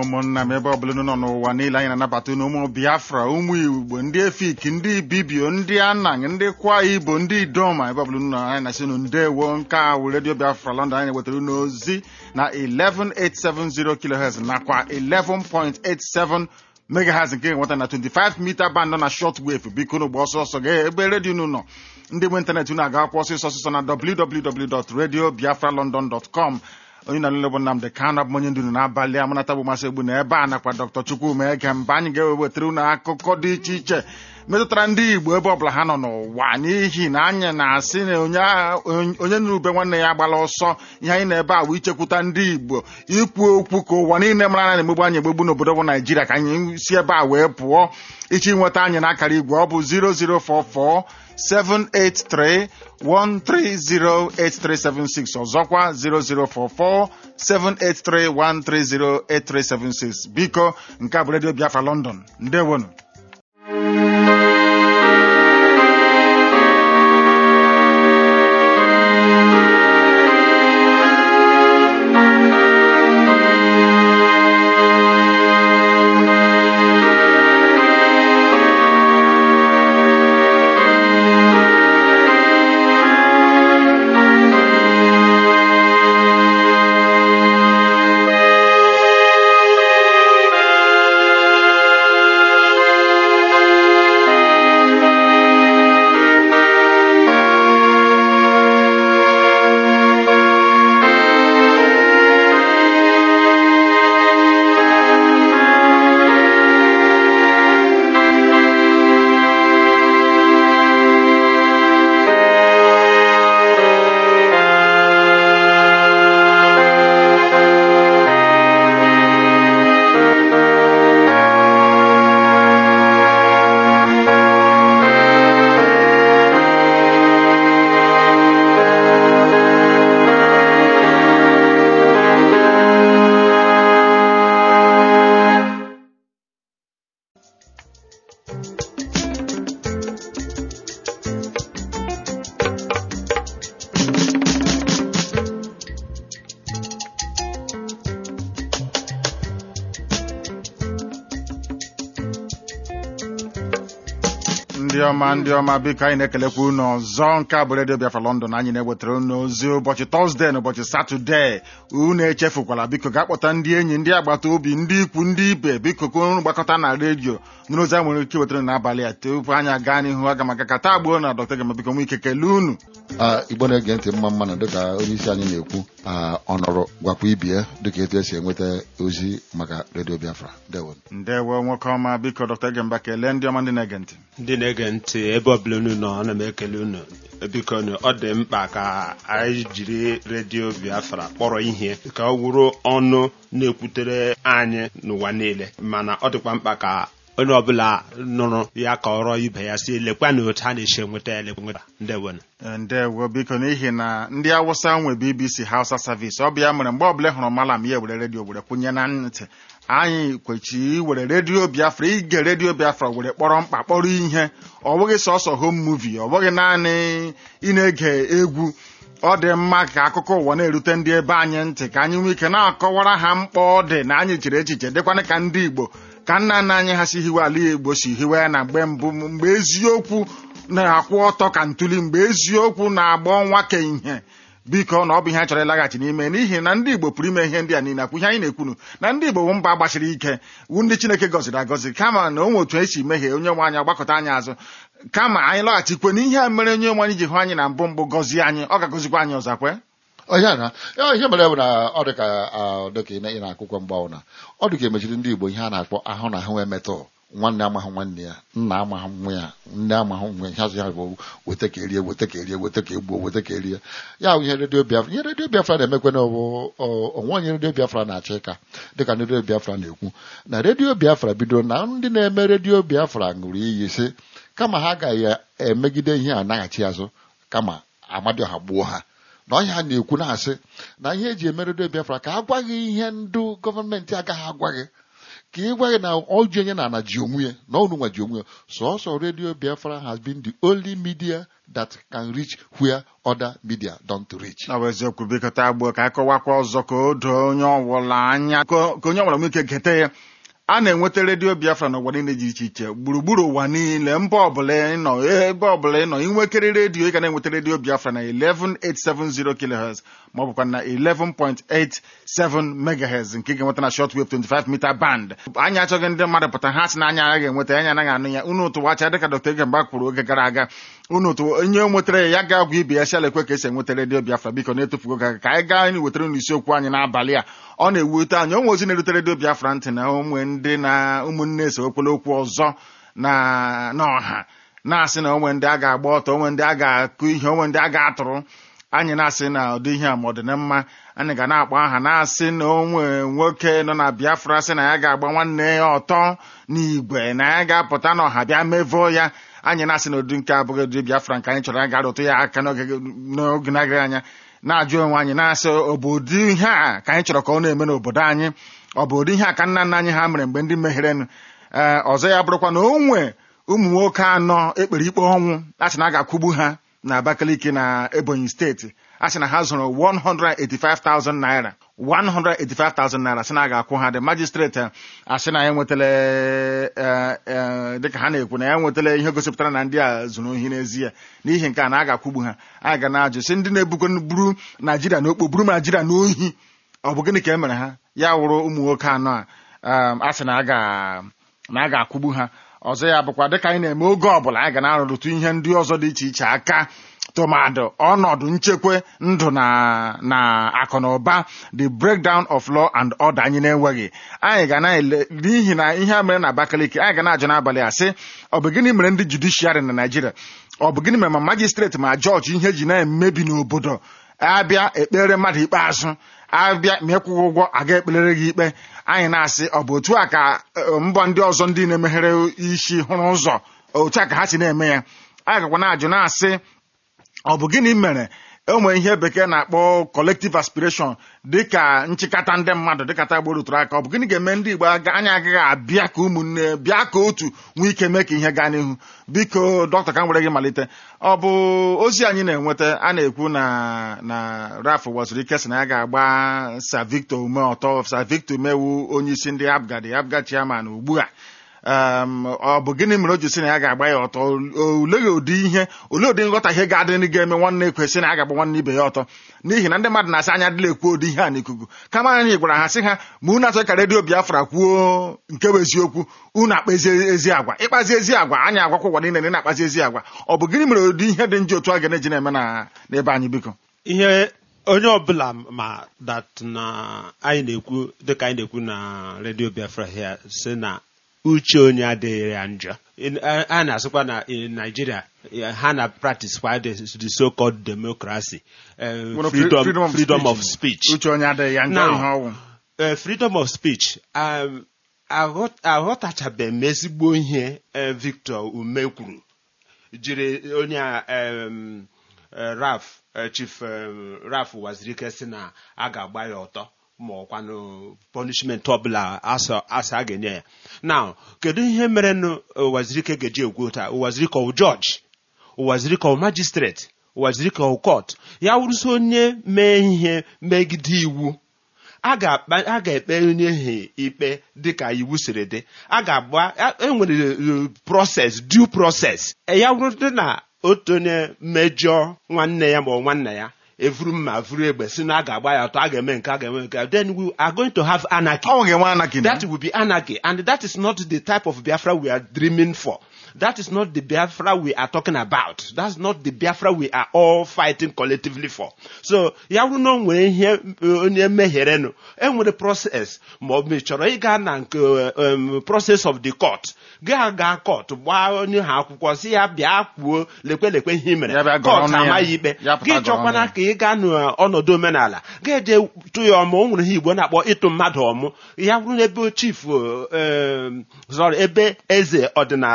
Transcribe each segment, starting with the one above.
ụmụnna m ebe ọbụla unu nọ n'ụwa niile anyị na-anabata unu ụmụ biafra ụmụ igbo ndị efik ndị ibibio ndị anang ndị kwa ibo ndị idoma ebe ọbụla unu nọ anyị na-asị unu ndewo nke a wụ redio biafra london anyị na-ewetara unu ozi na 11870 kilohertz nakwa 11.87 megahertz nke nweta na 25 mita band nọ na short wave biko unu gba ọsọ ọsọ gaa ebe redio unu nọ ndị nwe ịntanetị unu aga-akwụ ọsịsọ ọsịsọ na www.radiobiafralondon.com onye na-alụle bụ Nnamdị Kanụ abụ onye ndu n'abalị a mụnata bụ masị egbu na ebe a nakwa Dr. Chukwuma ege mba anyị ga-ewetara unu akụkọ dị iche iche metụtara ndị Igbo ebe ọbụla ha nọ n'ụwa n'ihi na anyị na-asị na onye nụrụ ube nwanne ya agbala ọsọ ihe anyị na-ebe a bụ ichekwuta ndị Igbo ikwu okwu ka ụwa niile mara na na-emegbu anyị egbegbu n'obodo bụ Naijiria ka anyị si ebe a wee pụọ ichi nweta anyị n'akara igwe ọ bụ 0044 783 1308376 ọzọkwa 0044 783 1308376 biko nke a bụ redio Biafra London ndewonu ndị ọma ndị ọma biko anyị na-ekelekwa unu ọzọ nke a bụ redio Biafra London anyị na-ewetara unu ozi ụbọchị tọzdee na ụbọchị satọdee unu echefukwala biko gaa kpọta ndị enyi ndị agbata obi ndị ikwu ndị ibe biko ka unu gbakọta na redio nụrụ ozi a nwere ike wetara n'abalị a tupu anyị aga n'ihu aga maka ka taa gbuo na dọkta gama biko nwee ike kelee unu igbo na-ege ntị mma mma na dịka onye isi anyị na-ekwu ọ nọrọ gwakwa ibie dịka etu esi enweta ozi maka redio Biafra ndewo ndewo nwoke ọma biko dọkta Gemba kelee ndị ọma ndị na-ege ntị ndị na-ege ntị ebe ọbụla unu nọ ana m ekele unu biko ọ dị mkpa ka anyị jiri redio Biafra kpọrọ ihe ka ọ wụrụ ọnụ na-ekwutere anyị n'ụwa niile mana ọ dịkwa mkpa ka onye ọbụla nụrụ ya ka ọrọ ibe ya si lekwa na otu a na-esi enweta ya lekwa ndewo ndewo biko n'ihi na ndị awụsa nwe BBC Hausa Service ọ bụ ya mere mgbe ọbụla ị hụrụ malam ya were redio were kwụnye na ntị anyị kwechiri iwere redio Biafra ige redio Biafra were kpọrọ mkpa kpọrọ ihe ọ bụghị sọsọ home movie ọ bụghị naanị ị na-ege egwu ọ dị mma ka akụkọ ụwa na-erute ndị ebe anyị ntị ka anyị nwee ike na-akọwara ha mkpa ọ dị na anyị chere echiche dịkwana ka ndị Igbo ka nna nna anyị ha si hiwe ala Igbo si hiwe ya na mgbe mbụ mgbe eziokwu na-akwụ ọtọ ka ntuli mgbe eziokwu na-agba ọnwa ka ihe biko na ọ bụ ihe a chọrọ ịlaghachi n'ime n'ihi na ndị Igbo pụrụ ime ihe ndị a niile akwụ ihe anyị na-ekwunu na ndị Igbo bụ mba gbachiri ike wu ndị Chineke gọziri agọzi kama na o nwe otu esi mehie onye nwe anyị agbakọta anyị azụ kama anyị lọghachikwe n'ihe a mere onye nwe anyị ji hụ anyị na mbụ mbụ gọzie anyị ọ ga-agọzikwa anyị ọzọ kwe ọhịa na ihe mere bụ na ọ dị ka dịka ị na-akwụkwọ mgbanwụ na ọ dị ka emechiri ndị Igbo ihe a na-akpọ ahụ na ahụ emetọ nwanne amahụ nwanne ya nna amahụ nwa ya nne amahụ nwa ya hazụ ya bụ weta ka erie weta ka erie weta ka egbuo weta ka erie ya bụ ihe redio Biafra ihe redio Biafra na-emekwe na onwe onye redio Biafra na-achọ ịka dịka ndị redio Biafra na-ekwu na redio Biafra bidoro na ndị na-eme redio Biafra ṅụrụ iyi sị kama ha agaghị emegide ihe a naghachi azụ kama Amadioha gbuo ha na ọhịa ha na-ekwu na-asị na ihe eji eme redio Biafra ka agwaghị ihe ndụ gọọmenti agaghị agwa gị ka ị gwa gị na ọjị onye na ana ji onwe ya na ọnụ nwa ji onwe ya sọsọ redio biafra has been the only media that can reach where other media don't reach ọ bụ eziokwu biko taa gbuo ka akọwakwa ọzọ ka o doo onye ọbụla anya ka ka onye ọbụla nwee ike gete ya a na-enweta redio biafra n'ụwa niile dị iche iche gburugburu ụwa niile mba ọbụla ị nọ ebe ọbụla ị nọ inwekere redio ị ga na-enweta redio biafra na 11870 kilohertz ma ọ bụkwa na 11.87 megahertz nke ị ga-enweta na shortwave 25 meter band anyị achọghị ndị mmadụ pụta ha sị na anya agaghị enweta anya anaghị anụ ya unu tụwacha dịka dr egemba kwuru oge gara aga unu tụ onye nwetara ya ya ga-agwa ibe ya shalekwe ka esi enweta redio biafra biko na-etufugo ka ka anyị gaa anyị wetara unu isiokwu anyị n'abalị a ọ na-ewute anyị onwe ozi na-erute redio biafra ntị na ụmụ ndị na ụmụnne so okwele okwu ọzọ na n'ọha na-asị na onwe ndị a ga-agba ọtọ onwe ndị a ga-akụ ihe onwe ndị a ga-atụrụ anyị na-asị na ụdị ihe a ma ọ dị na mma anyị ga na-akpọ aha na-asị na onwe nwoke nọ na biafra sị na ya ga-agba nwanne ya ọtọ n'igwe na ya ga-apụta n'ọha bịa mevoo ya anyị na-asị na ụdị nke abụghị ụdị biafra nke anyị chọrọ ya ga-arụtụ ya aka n'oge n'oge na-agaghị anya na-ajụ onwe anyị na-asị ọ bụ ụdị ihe a ka anyị chọrọ ka ọ na-eme n'obodo anyị ọ bụ ụdị ihe a ka nna nna anyị ha mere mgbe ndị mehirenụ ee ọzọ ya bụrụkwa na o nwe ụmụ nwoke anọ ekpere ikpe ọnwụ a sị na a ga-akwụgbu ha na Abakaliki na Ebonyi steeti a sị na ha zụrụ 185,000 naira 185,000 naira sị na a ga-akwụ ha dị majistreti asị na ya nwetala eh, eh, dịka ha na-ekwu na ya nwetala ihe gosipụtara na ndị a zụrụ ohi n'ezie n'ihi nke a na a ga-akwụgbu ha a ga na-ajụ sị ndị na-ebukọ buru naijiria n'okpo buru naijiria n'ohi ọ bụ gịnị ka e mere ha ya wụrụ ụmụ nwoke anọ a um, a sị na a ga- na a ga-akwụgbu ha ọzọ ya bụkwa dịka anyị na-eme oge ọbụla anyị ga na-arụrụtụ ihe ndị ọzọ dị iche iche aka tụmadụ ọnọdụ nchekwa ndụ na na akụ na ụba the breakdown of law and order anyị na-enweghị anyị ga na-ele n'ihi na ihe a mere na Abakaliki anyị ga na-ajụ n'abalị a sị ọ bụ gịnị mere ndị judishiarị na Naịjirịa ọ bụ gịnị mere ma majistreti ma jọji ihe ji na-emebi n'obodo abịa ekpere mmadụ ikpeazụ abịa ma ịkwụghị ụgwọ aga ekpelere gị ikpe anyị na-asị ọ bụ otu a ka eh, mbọ ndị ọzọ ndị na-emeghere isi hụrụ ụzọ otu a ka ha si na-eme ya anyị gakwa na-ajụ na-asị ọ bụ gịnị mere enwe ihe bekee na-akpọ collective aspiration dịka nchịkọta ndị mmadụ dịka tagbo rutụrụ aka ọ bụ gịnị ga-eme ndị Igbo aga- anyị agaghị abịa ka ụmụnne bịa ka otu nwee ike mee ka ihe gaa n'ihu biko dọkịta ka m were gị malite ọ bụ ozi anyị na-enweta a na-ekwu na na raf waziri ike sị na ya ga-agba Sir Victor ume ọtọ Sir Victor umewu onye isi ndị abgadi abga chairman ugbu a um, ọ bụ gịnị mere o ji sị na ya ga-agba ya ọtọ oleghị ụdị ihe olee ụdị nghọtahie ga-adị ga-eme nwanne ekwesị na ya ga-agba nwanne ibe ya ọtọ n'ihi na ndị mmadụ na-asị anya adịla ekwu ụdị ihe a n'ikuku kama anyị gwara ha sị ha ma unu achọ ka redio Biafra kwuo nke bụ eziokwu unu akpazi ezi agwa ịkpazi ezi agwa anyị agwakwa ụwa niile na ị na-akpazi ezi agwa ọ bụ gịnị mere ụdị ihe dị njọ otu a ga na-eji na-eme na n'ebe anyị biko ihe onye ọbụla ma that na anyị na-ekwu dịka anyị na-ekwu na redio biafra here si na uche onye adịghị ya njọ In- a a na-asịkwa na in Nigeria eh, ha na practice kwa the the so-called democracy eh, Well, freedom freedom of freedom speech. of speech uche onye adịghị ya njọ Now, ihe ọnwụ eh, freedom of speech um, aghọt- aghọtachabeghị m ezigbo ihe eh, Victor Ume kwuru jiri onye a um, eh, Raf eh, Chief um, Raf Wazirike si na a ga-agba ya ọtọ ma ọkwanụ punishment ọbụla asa asa a ga-enye ya now kedu ihe mere nụ Wazirike ga-eji egwu taa Wazirike ọ judge Wazirike ọ magistrate Wazirike ọ court ya wụrụsi onye mee ihe megide iwu a ga-akpa- a ga-ekpe onye ahụ ikpe dịka iwu siri dị a ga-agba a- enwere uh, process due process E, ya bụrụ dị na otu onye mejọ nwanne ya ma ọ nwanne ya evuru mma vuru egbe si na a ga-agba ya ọtọ a ga-eme nke a ga-eme nke a, then we are going to have anarchy ọnwụ ga-enwe anarchy na that will be anarchy and that is not the type of biafra we are dreaming for that is not the biafra we are talking about that's not the biafra we are all fighting collectively for so ya bụrụ na o nwere ihe uh, onye mehirenụ enwere process ma ọ bụ ị chọrọ ịga na nke um, process of the court gaa gaa court gbaa onye ha akwụkwọ si ya bịa kwuo lekwe lekwe ihe i mere Ya bịa gọrọ court ọnụ ya. amaghị ikpe Ya pụta gị gọrọ chọkwana ọnụ ya. ka ị gaa n'ọnọdụ omenala ga-eje tụ ya ọmụ o nwere ihe igbo na-akpọ ịtụ mmadụ ọmụ ya bụrụ na ebe chief um, sorry ebe eze ọdịnala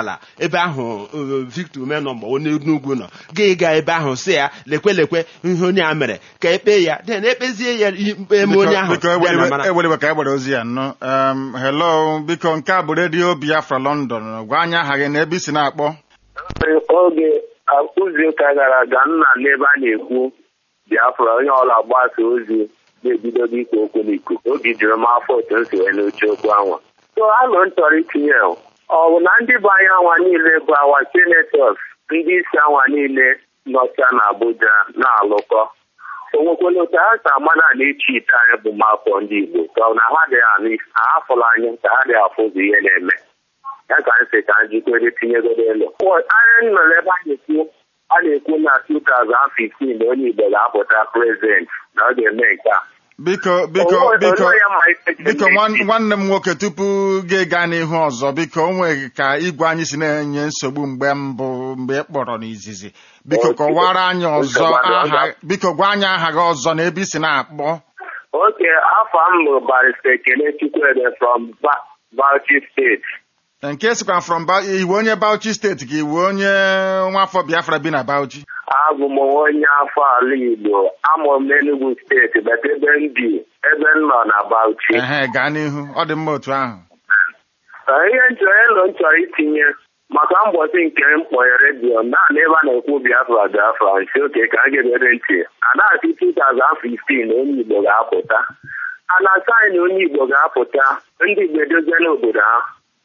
ebe ahụ uh, Victor Ume nọ ma onye Enugu nọ gị ga ebe ahụ si ya lekwe lekwe ihe onye a mere ka ekpe ya den ekpezie ya ikpe eme onye ahụ biko bịa na mara. eweliwe ka egbere ozi ya nnụ um, hello biko nke a bụ redio biafra london gwa anyị aha gị na ebe isi na-akpọ oge izuụka gara aga nna n'ebe a na-ekwu biafra onye ọla gbasa ozi na-ebidogo ikwu okwu n'ikuku oge juru m afọ otu m si wee n'oche okwu anwa so alụ m chọrọ itinye ọ bụ na ndị bụ anyị anwa niile bụ awa senetọs ndị isi anwa niile nọcha na abuja na-alụkọ o nwekwala otu ha si ama na na-echi ite anyị bụ mafọ ndị igbo ka ọ na ha dịghị anụ isi ha afụla anya ka ha dịghị afụ ụzọ ihe na-eme ya ka nsị ka njikwere tinyegodo elu anyị nọrọ ebe a na-ekwu a na-ekwu na 2015 na onye igbo ga-apụta prezident na ọ ga-eme nke a biko biko Onwe- biko onwe ya ma eche biko n'echi. nwan- nwanne m nwoke tupu gị gaa n'ihu ọzọ biko o nweghị ka igwe anyị si na-enye nsogbu mgbe mbụ mgbe ị kpọrọ n'izizi biko Okay. kọwara anyị ọzọ Nsogbu adịghị. aha biko gwa anyị aha gị ọzọ na ebe isi na-akpọ oke afọ m bụ barista ekene chukwuede from Ba- Bauchi steeti nke sikwa from Ba- iwu onye Bauchi steeti ka iwu onye nwafọ Biafra bi na Bauchi abụ m onye afọ ala igbo amụrụ m n'Enugu steeti bata ebe m bi ebe m nọ na Bauchi ehe gaa n'ihu ọ dị mma otu ahụ Ee, ihe nchọrọ elu m chọrọ itinye maka mbọsị nke m kpọnye redio naanị ebe a na-ekwu biafra biafra nsi oke ka a ga-edere ntị a na-asị 2015 na onye igbo ga-apụta a na-asa anyị na onye igbo ga-apụta ndị igbo edozie n'obodo ha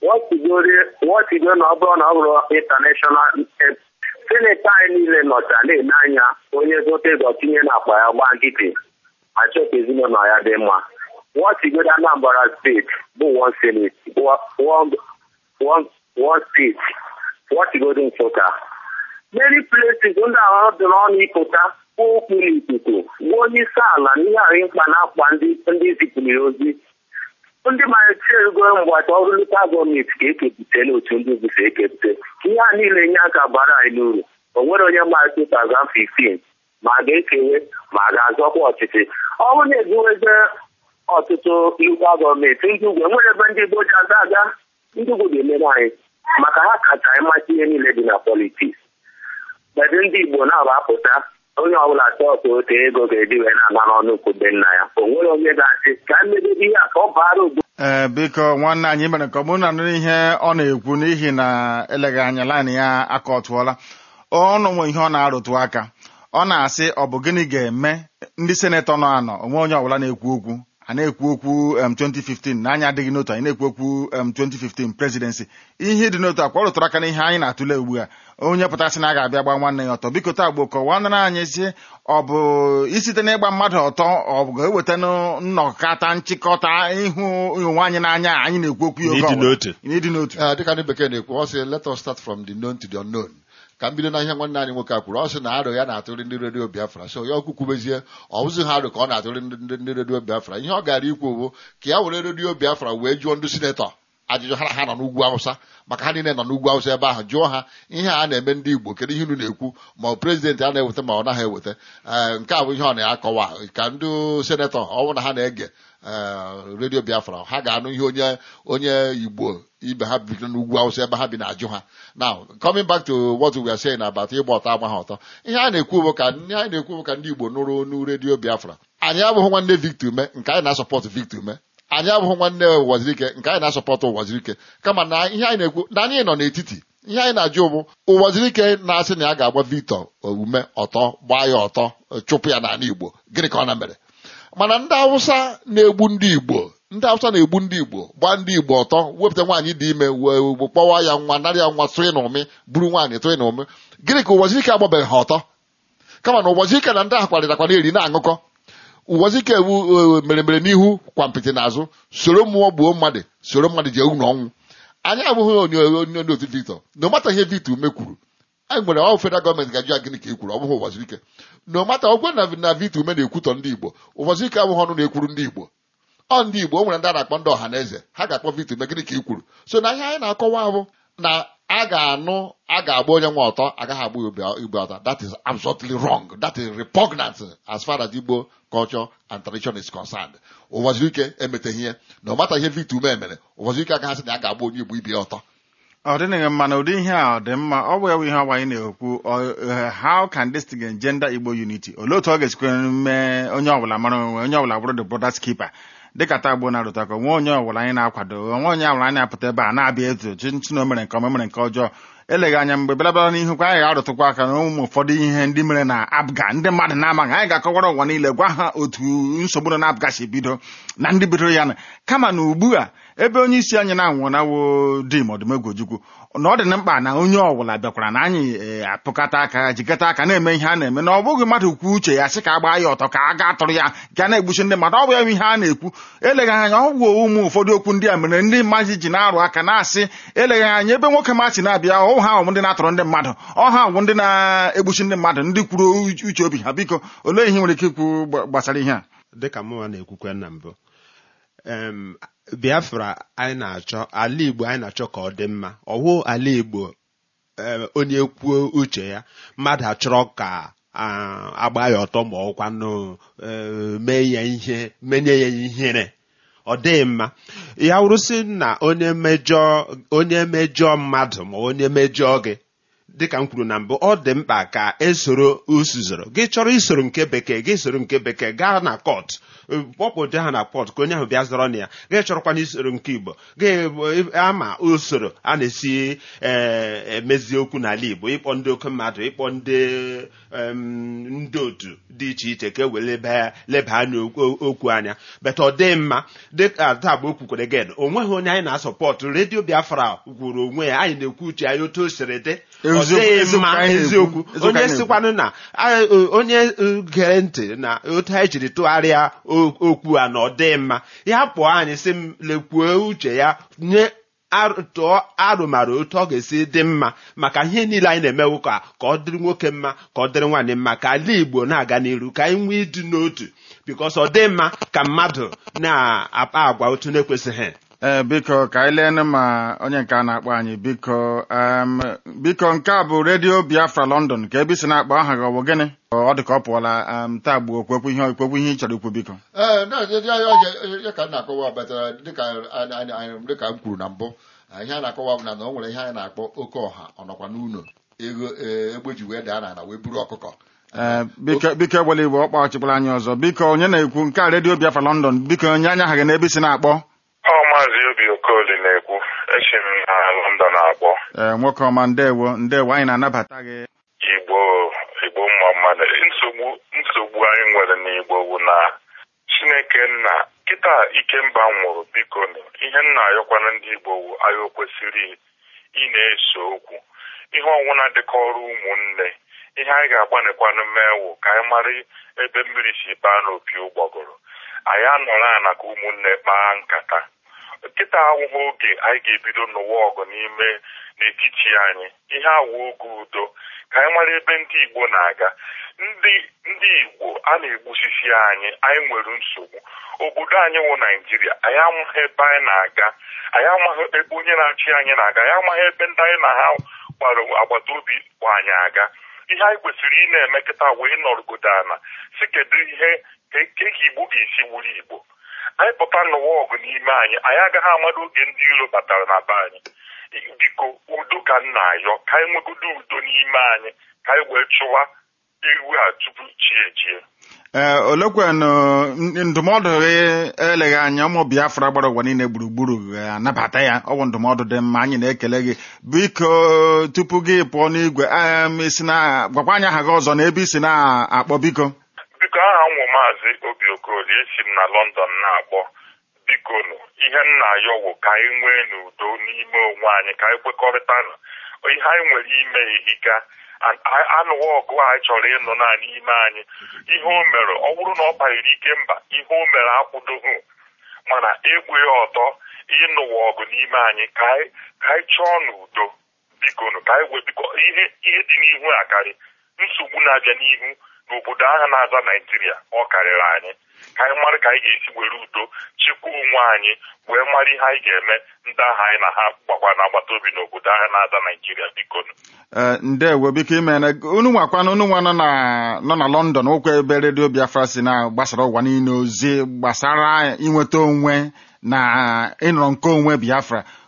wọtigo na ọ bụrụ na ọ bụrụ intanashọnal seneti anyị niile nọcha na-ene anya onye zote ịzọ tinye n'akpa ya gba nkịtị achọka ezinụlọ ya dị mma wọtigodo Anambra steeti bụ one senate one one one state wọtigodo Nsụka many places ndị ahụ dị n'ọnụ ịpụta kwuo okwu n'ikuku gwa onye isi ala na ihe ahụ mkpa na-akpa ndị ndị zipụrụ ya ozi ndị maliterugo mgbata ọrụ lokal gọọmenti ka ekepụta n'otu ndị ugwu si ekepụta ihe a niile nye aka bara anyị n'uru o nwere onye mara 2015 ma a ga-ekewe ma a ga-azọkwa ọchịchị ọ bụrụ na ebuweze ọtụtụ lokal gọọmenti ndị ugwu enwere ebe ndị Igbo ji aga aga ndị ugwu ga-emere anyị maka ha kacha ịmata ihe niile dị na politiks bedụ ndị Igbo na-aba apụta onye ọbụla chọọtụ otu ego ga-eji wee na-ana n'ọnụ kwube nna ya o nwere onye ga-asị ka mmedebe ihe a ka ọ bara obodo ee biko nwanne anyị mere ka ọ bụrụ na nụrụ ihe ọ na-ekwu n'ihi na eleghị anya laịnị ya aka ọ tụọla ọnụ nwe ihe ọ na-arụtụ aka ọ na-asị ọ bụ gịnị ga-eme ndị senetọ nọ anọ onwe onye ọbụla na-ekwu okwu a na-ekwu okwu em 2015 na anyị adịghị n'otu anyị na-ekwu okwu em 2015 presidency ihe dị n'otu akwa ọ rụtụrụ aka n'ihe anyị na-atụle ugbu a onye pụtasị na a ga-abịa gba nwanne ya ọtọ biko taa gbo kọwanara anyị si ọ bụ isite n'ịgba mmadụ ọtọ ọ bụ ga-eweta nnọkọta nchịkọta ịhụ onwe anyị n'anya anyị na-ekwu okwu ya oge N'ịdị ọbụla. n'otu. n'ịdị n'otu Ee, dịka ndị bekee na-ekwu ọ sị let us start from the known to the unknown ka m bido na ihe nwanne anyị nwoke a kwuru ọ sị na arọ ya na-atụrụ ndị redio biafra so ya ọkụ kwubezie ọ bụzi ha arọ ka ọ na-atụrụ ndị ndị- ndị redio biafra ihe ọ gara ikwu bụ ka ya were redio biafra wee jụọ ndị sinetọ ajụjụ ha na ha nọ n'ugwu awụsa maka ha niile nọ n'ugwu awụsa ebe ahụ jụọ ha ihe a na-eme ndị igbo kedu ihe unu na-ekwu ma ọ prezidentị a na-eweta ma ọ naghị eweta Ee, nke a bụ ihe ọ na-akọwa ka ndị senetọ ọ bụrụ na ha na-ege ee, redio biafra ha ga-anụ ihe onye onye igbo ibe ha bi n'ugwu awụsa ebe ha bi na-ajụ ha now coming back to what we are saying about ịgba ọtọ agba ha ọtọ ihe a na-ekwu bụ ka ihe anyị na-ekwu bụ ka ndị igbo nụrụ onu redio biafra anyị abụghị nwanne victor ume nke anyị na-asọpọtụ victor ume anyị abụghị nwanne ụwazirike nke anyị na-asọpọtụ ụwazirike kama na ihe anyị na-ekwu na anyị nọ n'etiti ihe anyị na-ajụ bụ ụwazirike na-asị na ya ga-agba victor ume ọtọ gbaa ya ọtọ chụpụ ya n'ala igbo gịnị ka ọ na mere mana ndị awụsa na-egbu ndị igbo ndị awụsa na-egbu ndị igbo gbaa ndị igbo ọtọ wepụta nwaanyị dị ime wee kpọwa ya nwa narị ya nwa tụrụ na ụmị buru nwaanyị tụrụ na ụmị gịnị ka ụwazirike agbabeghị ha ọtọ kama na ụwazirike na ndị ahụ kwarịtakwa na-eri na-aṅụkọ ụwazike ewu eh, mere mere n'ihu kwa mpịtị n'azụ soro mmụọ gbuo mmadụ soro mmadụ jee unu ọnwụ anyị abụghị onye onye onye otu victor no mata ihe victor ume kwuru anyị nwere ọ federal gọọmenti ga-ajụ ya gịnị ka e kwuru ọ bụghị ụwazirike no mata ọgwa na na victor ume na-ekwutọ ndị igbo ụwazirike abụghị ọnụ na-ekwuru ndị igbo ọ ndị igbo o nwere ndị a na-akpọ ndị ọha na eze ha ga-akpọ victor ume gịnị ka i kwuru so na ihe anyị na-akọwa bụ na a ga-anụ a ga-agba onye nwe ọtọ agaghị agba igbe igbe ọtọ that is absolutely wrong that is repugnant as far as igbo culture and tradition is concerned ụwazirike emeteghị ihe na ọ mata ihe victor ume mere ụwazirike agaghị asị na ya ga-agba onye igbo ibe ya ọtọ ọ dịghị mma na ụdị ihe a ọ dị mma ọ bụ ya bụ ihe ọgba anyị na-ekwu ọ- eh, how can this thing gender Igbo unity olee otu ọ ga-esikwa mee onye ọbụla mara onwe onye ọbụla bụrụ the brothers keeper dịka taa gboo na-arụta ka onwe onye ọbụla anyị na-akwado onwe onye ọbụla anyị na-apụta ebe a na-abịa etu chi na o mere nke ọma mere nke ọjọọ eleghị anya mgbe bịara n'ihu kwa anyị ga-arụtụkwa aka na ụmụ ụfọdụ ihe ndị mere na abga ndị mmadụ na-amaghị anyị ga-akọwara ụwa niile gwa ha otu nsogbu nọ na abga si bido na ndị bidoro ya na kama na ugbu a ebe onye isi anyị na-anwụ na wo di ma ọdụmegwu ojukwu na ọ dị na mkpa na onye ọbụla bịakwara na anyị eh, apụkata aka jikọta aka na-eme ihe a na-eme na ọ bụghị mmadụ kwuo uche ya sị ka a gbaa ya ọtọ ka a gaa tụrụ ya ga na-egbuchi ndị mmadụ ọ bụ ya bụ ihe a na-ekwu eleghị anya ọ bụ ụmụ ụfọdụ okwu ndị a mere ndị mmadụ ji na-arụ aka na-asị eleghị anya ebe nwoke ma si na-abịa ọ ha ọwụ ndị na-atụrụ ndị mmadụ ọ ha ọwụ ndị na-egbuchi ndị mmadụ ndị kwuru uche obi ha biko olee ihe nwere ike ikwu gba- gbasara ihe a dịka mụnwa na-ekwukwe na mbụ em, biafra anyị na-achọ ala igbo anyị na-achọ ka ọ dị mma ọwụ ala igbo em, onye kwuo uche ya mmadụ achọrọ ka a- agba ya ọtọ ma ọkwanụ eh, mee ya ihe menye ya ihere ọ dịghị mma ya wụrụsị na onye mejọ onye mejọ mmadụ ma onye mejọ gị dịka m kwuru na mbụ ọ dị mkpa ka esoro usuzoro gị chọrọ isoro nke bekee gị soro nke bekee gaa na kọt kpọpụta ha na pọt ka onye ahụ bịa zọrọ na ya gị chọrọkwana isoro nke igbo gị ama usoro a na-esi eh, emezi okwu n'ala igbo ịkpọ ndị oke mmadụ ịkpọ ndị em, ndị otu dị iche iche ka e were leba leba anya okwu okwu anya beta ọ dị mma dịka taa bụ o kwukwere ged o nweghị onye anyị na-asọpọtụ redio biafra kwuru onwe ya anyị na-ekwu uche anyị otu o siri dị ọ Eziokwu- dịghị eziokwu mma anyị na-ekwu. eziokwu Eziokwu onye anyị na-ekwu. sikwanụ na a- o- onye uh, gere ntị na otu anyị jiri tụgharịa o- okwu a na ọ dị mma ya pụọ anyị sị m lekwuo uche ya nye ar- tụọ arụmara otu ọ ga-esi dị mma maka ihe niile anyị na-emewu ka ka ọ dịrị nwoke mma ka ọ dịrị nwaanyị mma ka ala igbo na-aga n'iru ka anyị nwee ịdị n'otu bikos ọ dị mma ka mmadụ na-akpa agwa otu na-ekwesịghị ee biko ka anyị leenụ ma onye nke a na-akpọ anyị biko em, biko nke a bụ redio biafra london ka ebe isi na-akpọ aha gị ọ bụ gịnị ọ dị ka ọ pụọla em, taa gbuo okwekwu ihe okwekwu ihe ị chọrọ ikwu biko ee na- ya- ya- ya- ya ka m na-akọwa batara dịka anyị- anyị- anyị- dịka m kwuru na mbụ eh, ihe a na-akọwa bụ na na o nwere ihe anyị na-akpọ oke ọha ọ nọkwa n'ụlọ ego eh, egbe ji wee daa n'ala wee buru ọkụkọ Ee, biko biko egbela igbo ọkpa ọchịkpụrụ anyị ọzọ biko onye na-ekwu nke a redio biafra london biko nye anya aha gị n'ebe isi na-akpọ Ọ maazị Obi Okoli na-ekwu esi m na London akpọ ee nwoke ọma ndewo ndewo anyị na-anabata gị Igbo Igbo mma mmadụ nsogbu nsogbu anyị nwere n'Igbo bụ na Chineke nna kịta Ikemba nwụrụ biko nụ, ihe nna ayọkwana ndị Igbo wu anyị o kwesịrị ị na-eso okwu ihe ọnwụna dịka ọrụ ụmụnne ihe anyị ga-agbanịkwanụ mee wụ ka anyị mara ebe mmiri si baa n'opi ụgbọgụrụ anyị anọrọ ana ka ụmụnne kpaa nkata nkịta awụghị oge anyị ga-ebido n'ụwa ọgụ n'ime n'etiti anyị ihe awụ oge udo ka anyị mara ebe ndị Igbo na-aga ndị ndị Igbo a na-egbusisi anyị anyị nwere nsogbu obodo anyị wụ Naijiria anyị amaghị ebe anyị na-aga anyị amaghị ebe onye na-achị anyị na-aga anyị amaghị ebe ndị anyị na ha gbara agbata obi kpọ anyị aga ihe anyị kwesịrị ị na-eme kịta wee nọrọgodo ana si kedu ihe ka ka Igbo ga-esi wuru Igbo anyị pụta n'ụwa ọgụ n'ime anyị anyị agaghị amado oge ndị iro batara na be anyị biko udo ka m na-ayọ ka anyị nwegodo udo n'ime anyị ka anyị wee chụwa ewu a tupu chi ejie ee olekwanụ ndụmọdụ gị eleghị anya ụmụ biafra gbara ụwa niile gburugburu ga-anabata ya ọ bụ ndụmọdụ dị mma anyị na-ekele gị biko tupu gị pụọ n'igwe em, isi na gwakwa anyị aha gị ọzọ na ebe isi na-akpọ biko biko aha nwụ maazị obi okolie esi m na lọndọn na-akpọ biko nụ ihe m na-ayọ wụ ka anyị nwee n'udo n'ime onwe anyị ka anyị kwekọrịta nụ ihe anyị nwere ime ehika An- a- anụwa ọgụ anyị chọrọ ịnụ na n'ime anyị ihe o mere ọ bụrụ na ọ banyere ike mba ihe o mere akwụdoghị mana egbu ya ọtọ ịnụwa ọgụ n'ime anyị ka anyị ka anyị chọọ n'udo biko nụ ka anyị wee biko ihe ihe dị n'ihu akarị nsogbu na-abịa n'ihu n'obodo ahụ na-aza Naijiria ọ karịrị anyị ka anyị mara ka anyị ga-esi were udo chekwaa onwe anyị wee mara ihe anyị ga-eme ndị ahụ anyị na ha gbakwa n'agbata obi n'obodo ahụ na-aza Naijiria biko nụ ee ndewo biko imere unu nwakwana unu nwa nọ na nọ na london okwe ebe redio biafra si na gbasara ụwa niile ozi gbasara inweta onwe na ịnọrọ nke onwe biafra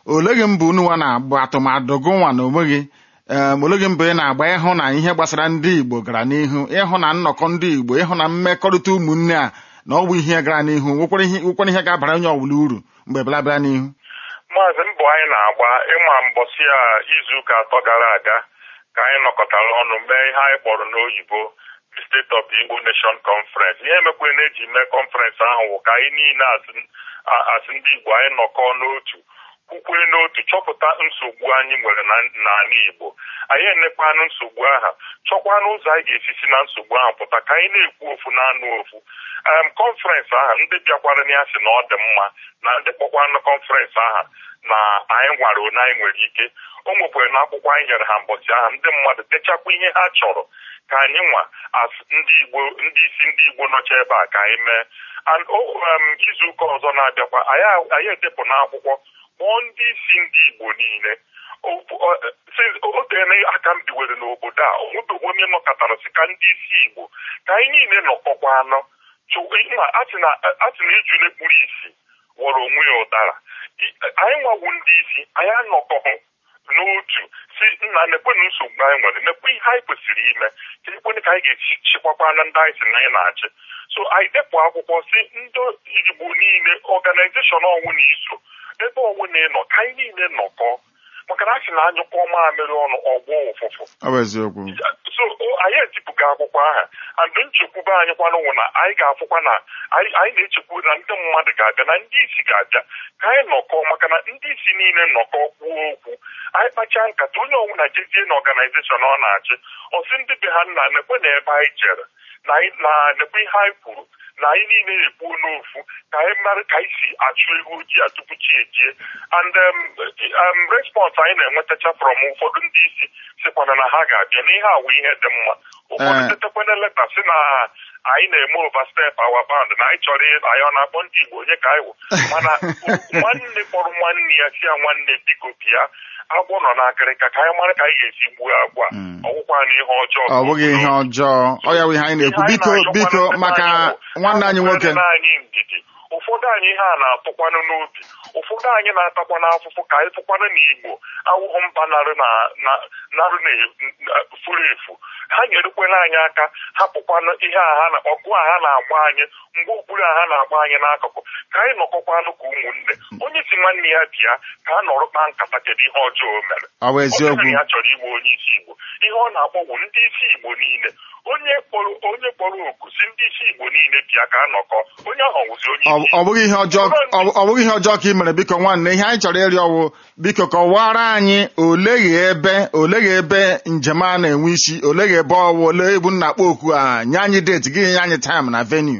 oleghị mbụ unu nwa na-agba atụmatụ gị nwa na onwe gị em oleghị mbụ ị na-agba ịhụ na ihe gbasara ndị Igbo gara n'ihu ịhụ na nnọkọ ndị Igbo ịhụ na mmekọrịta ụmụnne a na ọ bụ ihe gara n'ihu nwekwara ihe nwekwara ihe ga-abara onye ọbụla uru mgbe bịara bịara n'ihu maazị mbọ anyị na-agba ịma mbọsị a izuụka atọ gara aga ka anyị nọkọtara ọnụ mee ihe anyị kpọrọ n'oyibo the State of the Igbo Nation Conference ihe emekwe na-eji mee kọnferensị ahụ bụ ka anyị niile asị- a- asị ndị Igbo anyị nọkọọ n'otu kwukwee n'otu chọpụta nsogbu anyị nwere na n'ala Igbo anyị enekwanụ nsogbu aha chọkwanụ ụzọ anyị ga-esi si na nsogbu ahụ pụta ka anyị na-ekwu ofu na-anụ ofu em kọnferensị aha ndị bịakwara na ya sị na ọ dị mma na ndị kpọkwanụ kọnferensị aha na anyị nwara one anyị nwere ike o nwekwara na akwụkwọ anyị nyere ha mbọchị aha ndị mmadụ dechakwa ihe ha chọrọ ka anyị nwa as ndị Igbo ndị isi ndị Igbo nọcha ebe a ka anyị mee and o um, izu ụka ọzọ na-abịakwa anyị anyị edepụ n'akwụkwọ kpọọ ndị isi ndị Igbo niile Ofu- ọ- since o teela aka m biwere n'obodo a o nwebeghị onye nọkọtara sị ka ndị isi Igbo ka anyị niile nọkọkwa anọ chụma atị na ejule kpuru isi wọrọ onwe ya ụdara I- anyị nwawu ndị isi anyị anọkọhụ n'otu si nna nekwenụ nsogbu anyị nwere nekwe ihe anyị kwesịrị ime ka ekwene ka anyị ga-esi chikwakwa na ndị anyị si na anyị na-achị so anyị depụ akwụkwọ si ndị Igbo niile ọganizeshọn ọnwụ na iso ebe ọnwụ na ịnọ ka anyị niile nọkọ maka na a sị na anyụkọ mamịrị ọnụ ọgbọ ụfụfụ ọ bụ eziokwu so o- anyị etipụga akwụkwọ aha and nchekwube anyị kwanụ wụ na anyị ga-afụkwa na anyị anyị na-echekwu na ndị mmadụ ga-abịa na ndị isi ga-abịa ka anyị nọkọ maka na ndị isi niile nnọkọ kwuo okwu anyị kpachaa nkata onye ọbụla jezie na ọganizeshọn ọ na-achị ọsị ndị be ha nna nekwe na ebe anyị jere na anyị- na nekwe ihe anyị kwuru na anyị niile ekwuo n'ofu ka anyị mara ka anyị si achụ ewu ojii a tupu chi ejie and um, um, response anyị na-enwetacha from ụfọdụ ndị isi sịkwana na ha ga-abịa n'ihe awụ ihe dị mma ụfọdụ Eh. tetekwana leta si na anyị na-eme overstep our bound na anyị chọrọ ị- anyị ọ na-akpọ ndị Igbo onye ka anyị wụ mana nwanne kpọrọ nwanne ya si ya nwanne biko bịa agwọ nọ n'akịrịka ka anyị mara ka anyị ga-esi gbuo agwọ a. Mm. ọ bụkwa na ihe ọjọọ ọ bụghị ihe ọjọọ ọ ya bụ ihe anyị na-ekwu biko biko maka nwanne anyị nwoke anyị ndidi ụfọdụ anyị ihe a na-atụkwanụ n'obi ụfọdụ anyị na-atakwa n'afụfụ ka anyị fụkwanụ n'Igbo awụghụ mba narụ na na- narụ na furu efu ha nyerekwela anyị aka hapụkwanụ ihe a ha na ọgụ a ha na-agba anyị mgbe okpuru a ha na-agba anyị n'akụkụ ka anyị nọkọkwanụ ka ụmụnne onye si nwanne ya bịa ka a nọrọ kpaa nkata kedu ihe ọjọọ o mere ọ bụ ọ eziokwu bụrụ na ya chọrọ iwe onye isi Igbo ihe ọ na-akpọwu ndị isi Igbo niile onye kpọrọ onye kpọrọ oku si ndị isi Igbo niile bịa ka a nọkọ onye ahụ wụzi onye ọ isi ọ bụghị ihe ọjọọ ọ- ọ bụghị ihe ọjọọ ka ị mere biko nwanne ihe anyị chọrọ ịrịọ ọwụ biko kọwara anyị oleghi ebe oleghi ebe njem a na-enwe isi oleghi ebe ọwụ ole ebu nna akpọ oku a nye anyị deeti gị nye anyị taịm na venue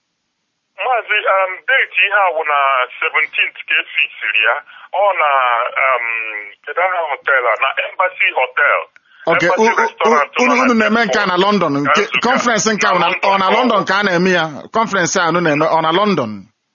maazị um, deeti ihe a wụ na 17th ka efisiri ya ọ na um, kedu aha hotel a na Embassy Hotel ok Embassy u- u- Restaurant unu nọ unu na na-eme nke a na London nke Nzukọ. kọnferensị nke a ọ na- ọ na London ka a na-eme ya kọnferensị a unu na-eme ọ na London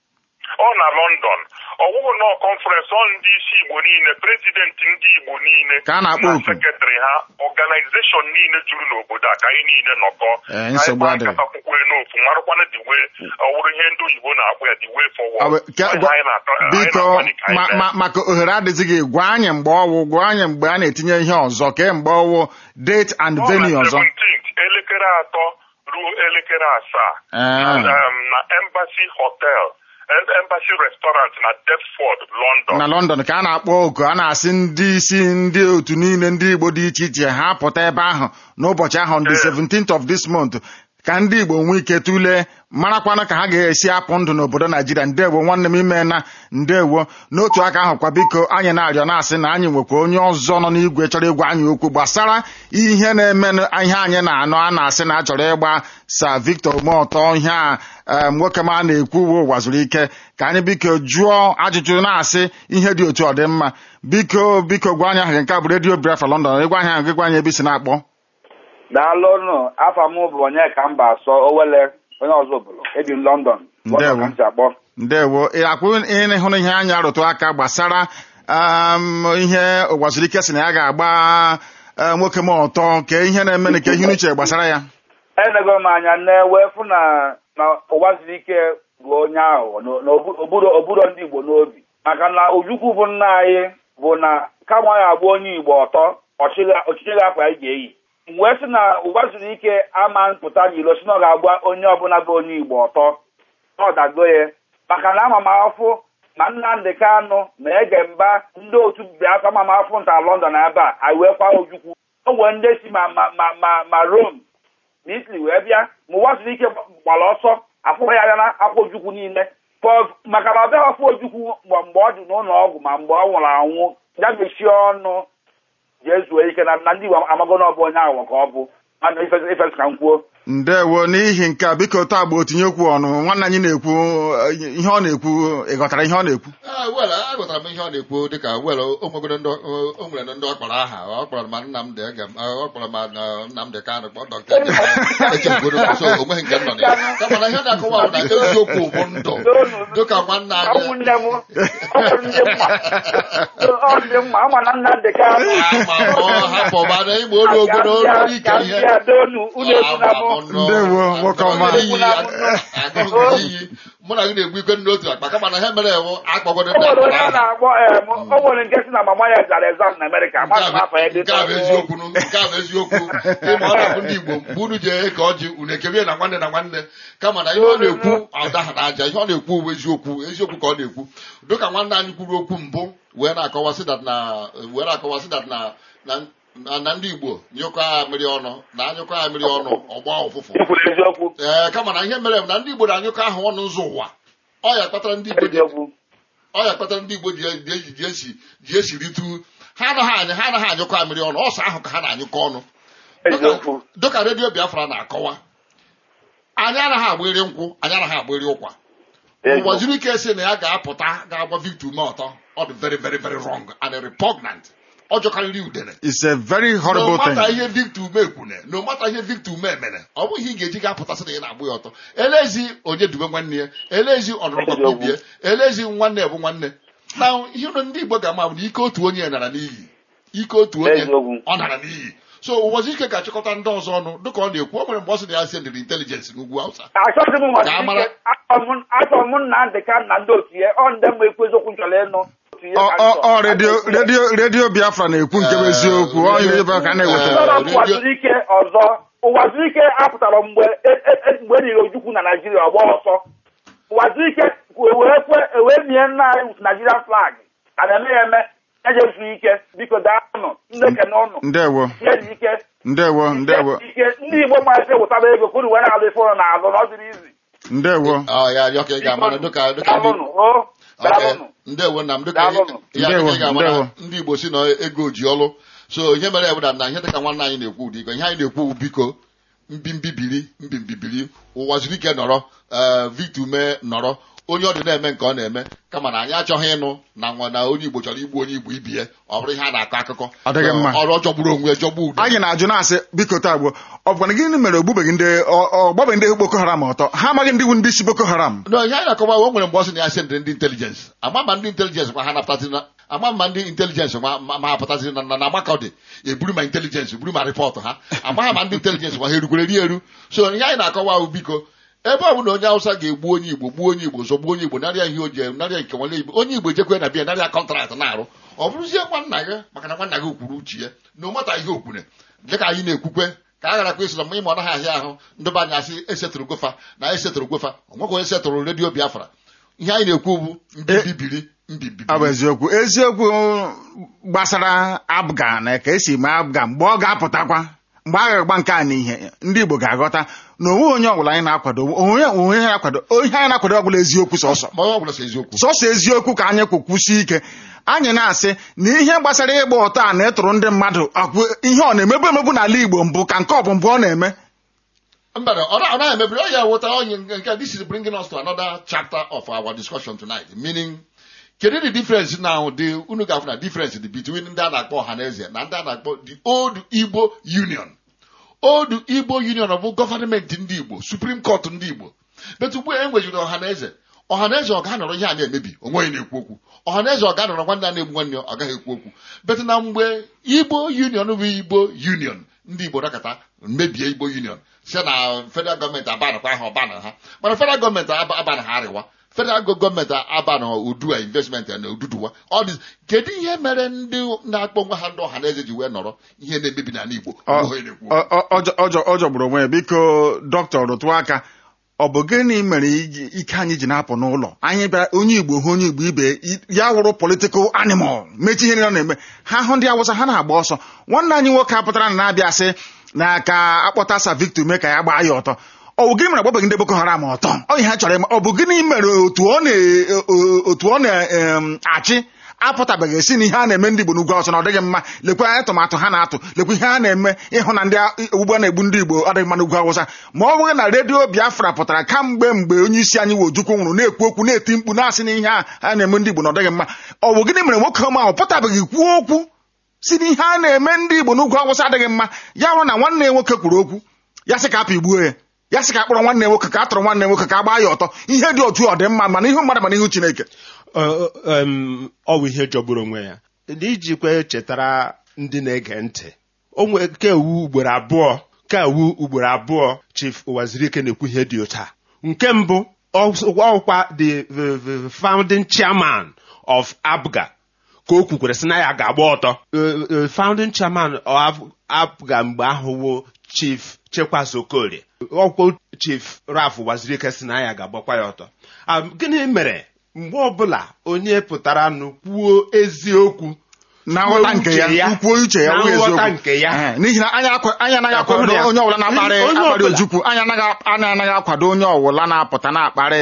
ọ na London ọwụwụ nọ kọnferensị ọ ndị isi Igbo niile prezidenti ndị Igbo niile Ka a na-akpọ oku. sekretrị ha ọganizeshọn niile juru n'obodo a ka anyị niile nọkọ Eh, Ka anyị nsogbu kpaa adịghị. nkata kwukwere n'ofu marakwana the way ọ wụrụ ihe ndị oyibo na-akpọ ya the way Ọ forward bụ- ke- Ọ ihe gwa- anyị na-atọ- anyị biko na-akwali ka anyị ma- mee. ma- maka ohere adịzighị gwa anyị mgbe ọwụ gwa anyị mgbe a na-etinye ihe ọzọ kee mgbe ọwụ date and Ọ na venue ọzọ 17th elekere atọ ruo elekere asaa Ah. na um, na Embassy Hotel Em- Embassy Restaurant na Deptford London na London ka a na-akpọ oku a na-asị ndị isi ndị otu niile ndị Igbo dị iche iche ha pụta ebe ahụ n'ụbọchị ahụ the Eh. 17th of this month ka ndị Igbo nwee ike tụlee marakwana ka ha ga-esi apụ ndụ n'obodo Naijiria ndewo nwanne m ime na ndewo n'otu aka ahụ kwa biko anyị na-arịọ na-asị na anyị nwekwa onye ọzọ nọ n'igwe chọrọ ịgwa anyị okwu gbasara ihe na-eme ihe anyị na-anụ a na-asị na a chọrọ ịgba Sir Victor Umeọtọ ihe a em, nwoke ma a na-ekwu uwe ụwa zuru ike ka anyị biko jụọ ajụjụ na-asị ihe dị otu ọ dị mma biko biko gwa anyị aha gị nke a bụ redio Biafra London ịgwa anyị aha gị gwa anyị ebe isi na-akpọ daalụnụ afa m bụ onye ka mba asọ owele onye ọzọ bụrụ ebi m london Ndewo. London ka m si akpọ ndewo ị akwụ ịhụrụ ihe anyị arụtụ aka gbasara um, ihe ụwazirike si na ya ga-agba eh, nwoke m ọtọ nke ihe na-eme na nke ihe uche gbasara ya enego m anya na-ewe fụ na na ụwa siri ike bụ onye ahụ na na obu- oburo oburo ndị igbo n'obi maka na ojukwu bụ nna anyị bụ na kama ya agba onye igbo ọtọ ọchịchị ga-akwa anyị ga-eyi wee sị na ụwa zuru ike ama mpụta n'ilo si na ọ ga-agba onye ọbụla bụ onye igbo ọtọ ọdago ya maka na ama m afụ ma Nnamdị Kanụ ma ege mba ndị otu Biafra ama m afụ nta London ebe a anyị wee kwa ojukwu o nwere ndị si ma ma ma ma ma Rome na Italy wee bịa ma ụwa zuru ike gbara ọsọ afụghị ya anya na akwa ojukwu niile maka na ọ bịaghị afọ ojukwu mgbe ọ dị n'ụlọ ọgwụ ma mgbe ọ nwụrụ anwụ ya mechie ọnụ jee zuo ike na ndị Igbo amago na ọ bụ onye aghụghọ ka ọ bụ mana ifesi ka m kwuo ndewo n'ihi nke a biko taa gba otinyekwu ọnụ nwanne anyị na-ekwu ihe ọ na-ekwu ị ghọtara ihe ọ na-ekwu wel agụtara m ihe ọ na-ekwu dịka wel o nwere ndị ọ kpọrọ aha ọ kpọrọ ma Nnamdị ọ kpọrọ ma Nnamdị Kanụ kpọọ dọkịta echegodo so onweghị nke nọ na ya kama na ihe na-akọwa bụ na eziokwu bụ ndụ dịka nwanne anyị hapụba na igbo olu ogodo olu ike ihe ndewo nwoke ọma iyi mụ na gị na-egbu ike n'otu akpa kama na ihe mere ewu akpọgodo o nwere nke si na mama ya zara exam na Amerịka nke a bụ eziokwu nke a bụ eziokwu ịma ọ na-abụ ndị Igbo mgbe unu ji eke ọjị unu ekebie na nwanne na nwanne kama na ihe ọ na-ekwu ọdaha na aja ihe ọ na-ekwu bụ eziokwu eziokwu ka ọ na-ekwu dịka nwanne anyị kwuru okwu mbụ wee na-akọwasị dat na wee na-akọwasị dat na na ndị Igbo nyụkọ ha mmiri ọnụ na anyụkọ ha mmiri ọnụ ọgba ụfụfụ ee kama na ihe mere na ndị Igbo na-anyụkọ ahụ ọnụ ụzọ ụwa ọ ya kpatara ndị Igbo ọ ya kpatara ndị Igbo ji esiritu ha anaghị anya ha anaghị anyụkọ ha mmiri ọnụ ọsọ ahụ ka ha na-anyụkọ ọnụ dịka redio Biafra na-akọwa anyị anaghị agbịrị nkwụ anyị anaghị agbịrị ụkwa ụwa zuru ike si na ya ga-apụta ga-agba Victor ume ọtọ ọ dị very very very wrong and repugnant ọ jọkarịrị udene it's a very horrible thing n'ọmata ihe Victor ume kwune na ọmata ihe Victor ume mere ọ bụghị ị ga-eji ga-apụtasị na ị na-agbụ ya ọtọ elezi onye dube nwanne ya elezi ọnụrụgbakwa ibie elezi nwanne bụ nwanne na ihe ụlọ ndị Igbo ga-ama bụ na ike otu onye nara n'iyi ike otu onye ọ nara n'iyi so ụbọchị ike ga-achịkọta ndị ọzọ ọnụ dịka ọ na-ekwu o nwere mgbe ọ sị na ya sendịrị intelijensị n'ugwu Hausa achọrọ m Nnamdị Kanụ na ndị otu ya ọ ndị mma ekwu eziokwu chọrọ ịnụ ọ redio redio redio Biafra na-ekwu nke bụ eziokwu ọ yiri ebe ka na-eweta ụwa zuru ike ọzọ ụwa zuru ike apụtara mgbe mgbe eriri ojukwu na Naijiria ọgba ọsọ ụwa zuru ike wee kwe wee mie nna anyị Naijiria flag a na-eme ya eme ejesu ike biko daanụ ndị kene ụnụ ndewo ihe ike ndewo ndewo ike ndị Igbo masị wụtara ego ka unu were alụ ife ụlọ na-alụ na ọ dịrị izi ndewo ya rịọ ka ị ga-amara dịka dịka ndewo nna m dịka ya dịka ị ga-amara ndị Igbo si na ego ji ọlụ so ihe mere ebụda na ihe dịka nwanne anyị na-ekwu ụdị iko ihe anyị na-ekwu biko mbimbibiri mbimbibiri ụwa zuru ike nọrọ Victor ume nọrọ onye ọ dị na-eme nke ọ na-eme kama na anyị achọghị ịnụ na nwa na onye Igbo chọrọ igbu onye Igbo ibie ọ bụrụ ihe a na-akọ akụkọ Ọ dịghị mma. ọrụ ọ jọgburu onwe jọgbu udo anyị na-ajụ na-asị biko taa gbuo ọ bụkwa na gịnị mere ogbubeghị ndị ọgbabeghị ndị Boko Haram ọtọ ha amaghị ndị bụ ndị isi Boko Haram no ihe anyị na-akọwa o nwere mgbe ọ sị na ya sendịrị ndị intelijensị ama ma ndị intelijensị ma ha napụtazi na ama ma ndị intelijensị ma ma ha pụtazi na na agbakọdị eburu ma intelijensị buru ma rịpọtụ ha amaghị ma ndị intelijensị ma ha erukwere ri eru so ihe anyị na-akọwa bụ biko ebe ọ bụla onye Hausa ga-egbu onye Igbo gbuo onye Igbo zọgbuo onye Igbo narịa ihe o ji narịa nke nwanne Igbo onye Igbo ejekwe na bịa narịa kọntraktị na-arụ ọ bụrụzie nwanna gị maka na nwanna gị kwuru uche ya na ụmata ihe okwune dịka anyị na-ekwukwe ka a garakwa eso na mma ịma ọ naghị ahịa ahụ ndị be anyị asị esetụrụ gofa na esetụrụ gofa ọ nweghị onye setụrụ redio Biafra ihe anyị na-ekwu bụ mbibibiri mbibibiri ọ bụ eziokwu eziokwu gbasara Afghan ka esi mee Afghan mgbe ọ ga-apụtakwa mgbe a ga-agba nke a n'ihe ndị Igbo ga-aghọta na onwe onye ọbụla anyị na-akwado onwe onwe anyị na-akwado ihe anyị na-akwado ọbụla eziokwu sọsọ ma ọ bụla sọ eziokwu sọsọ eziokwu ka anyị kwukwusi ike anyị na-asị na ihe gbasara ịgba ụtọ a na-etụrụ ndị mmadụ akwụ ihe ọ na-emebu emebu n'ala Igbo mbụ ka nke ọ bụ mbụ ọ na-eme mba ọ na- ọ naghị emebiri ọ ya wụta onye nke this is bringing us to another chapter of our discussion tonight meaning kedu the difference now the unu ga-afụ na difference dị between ndị a na-akpọ ọhaneze na ndị a na-akpọ the old Igbo Union old Igbo Union bụ gọvanmenti ndị Igbo Supreme Court ndị Igbo betu ugbu a e nwejiri ọhaneze ọhaneze ọ ga-anọrọ ihe a na-emebi onweghị na-ekwu okwu ọhaneze ọ ga-anọrọ nwanne a na-egbu nwanne ya ọ gaghị ekwu okwu betu na mgbe Igbo Union bụ Igbo Union ndị Igbo dakọta mebie Igbo Union si na federal gọọmenti abanakwa ha ọbana ha mana federal gọọmenti aba- abana ha arịwa federal gọọmenti aba na udua investment na ududuwa ọ dị kedu ihe mere ndị na-akpọ nwa ha ndị ọha na eze ji wee nọrọ ihe na-emebi n'ala igbo Ọ- Ihe onye na-ekwu. ọ- ọ- ọjọ- ọjọ- ọ jọgburu onwe ya biko dọkịta rụtụ aka ọ bụ gịnị mere iji- ike anyị ji na-apụ n'ụlọ anyị bịa onye igbo hụ onye igbo ibe i- ya wụrụ political animal mechi ihe niile ọ na-eme ha hụ ndị awụsa ha na-agba ọsọ nwanne anyị nwoke apụtara na na-abịa sị na ka akpọta sa victor mee ka ya gbaa ya ọtọ ọ bụ gịnị mere agbabeghị ndị boko haram ọtọ ọ ihe ha chọrọ ịma ọ bụ gịnị mere otu ọ na- o- otu ọ na-achị apụtabeghị esi na ihe a na-eme ndị igbo n'ugwu awụsa na ọ dịghị mma lekwa atụmatụ ha na-atụ lekwa ihe a na-eme ịhụ na ndị ogbugbu na-egbu ndị igbo ọ dịghị mma n'ugwu awụsa ma ọ bụghị na redio biafra pụtara kamgbe mgbe onye isi anyị wojukwu nwụrụ na-ekwu okwu na-eti mkpu na-asị na ihe a a na-eme ndị igbo na ọ dịghị mma ọ bụ gịnị mere nwoke ọma ahụ pụtabeghị kwuo okwu si na ihe a na-eme ndị igbo n'ugwu awụsa adịghị mma ya hụrụ na nwanne ya nwoke kwuru okwu ya sị ka apị gbuo ya ya sị ka akpọrọ nwanne ya nwoke ka a tọrọ nwanne ya nwoke ka a gbaa ya ọtọ ihe dị otu ọ dị mma mana ihu mmadụ mana ihu chineke Ọ- ọ- em, ọ bụ ihe jọgburu onwe ya ijikwa chetara ndị na-ege ntị onwe kewu ugboro abụọ kewu ugboro abụọ chief wazirike na-ekwu ihe dị otu a nke mbụ ọ- ọkwa the the- the founding chairman of abga ka o kwukwere sị na ya ga-agba ọtọ Eh, eh, founding chairman of abga mgbe ahụ wụ chief chekwas okorie ọkwa chief raf wazirike sị na ya ga-agbakwa ya ọtọ Ah, gịnị mere mgbe ọbụla onye pụtara nụ kwuo eziokwu na nghọta nke ya uche ya, ukwuo uche ya na wụ eziokwu nghọta nke ya. Ee, n'ihi na anyị akwa- anyị anaghị Akwado akwado ya. onye ọbụla na-akparị Onye akparị ọbụla. ojukwu anyị anaghị anyị anaghị akwado onye ọbụla na-apụta na-akparị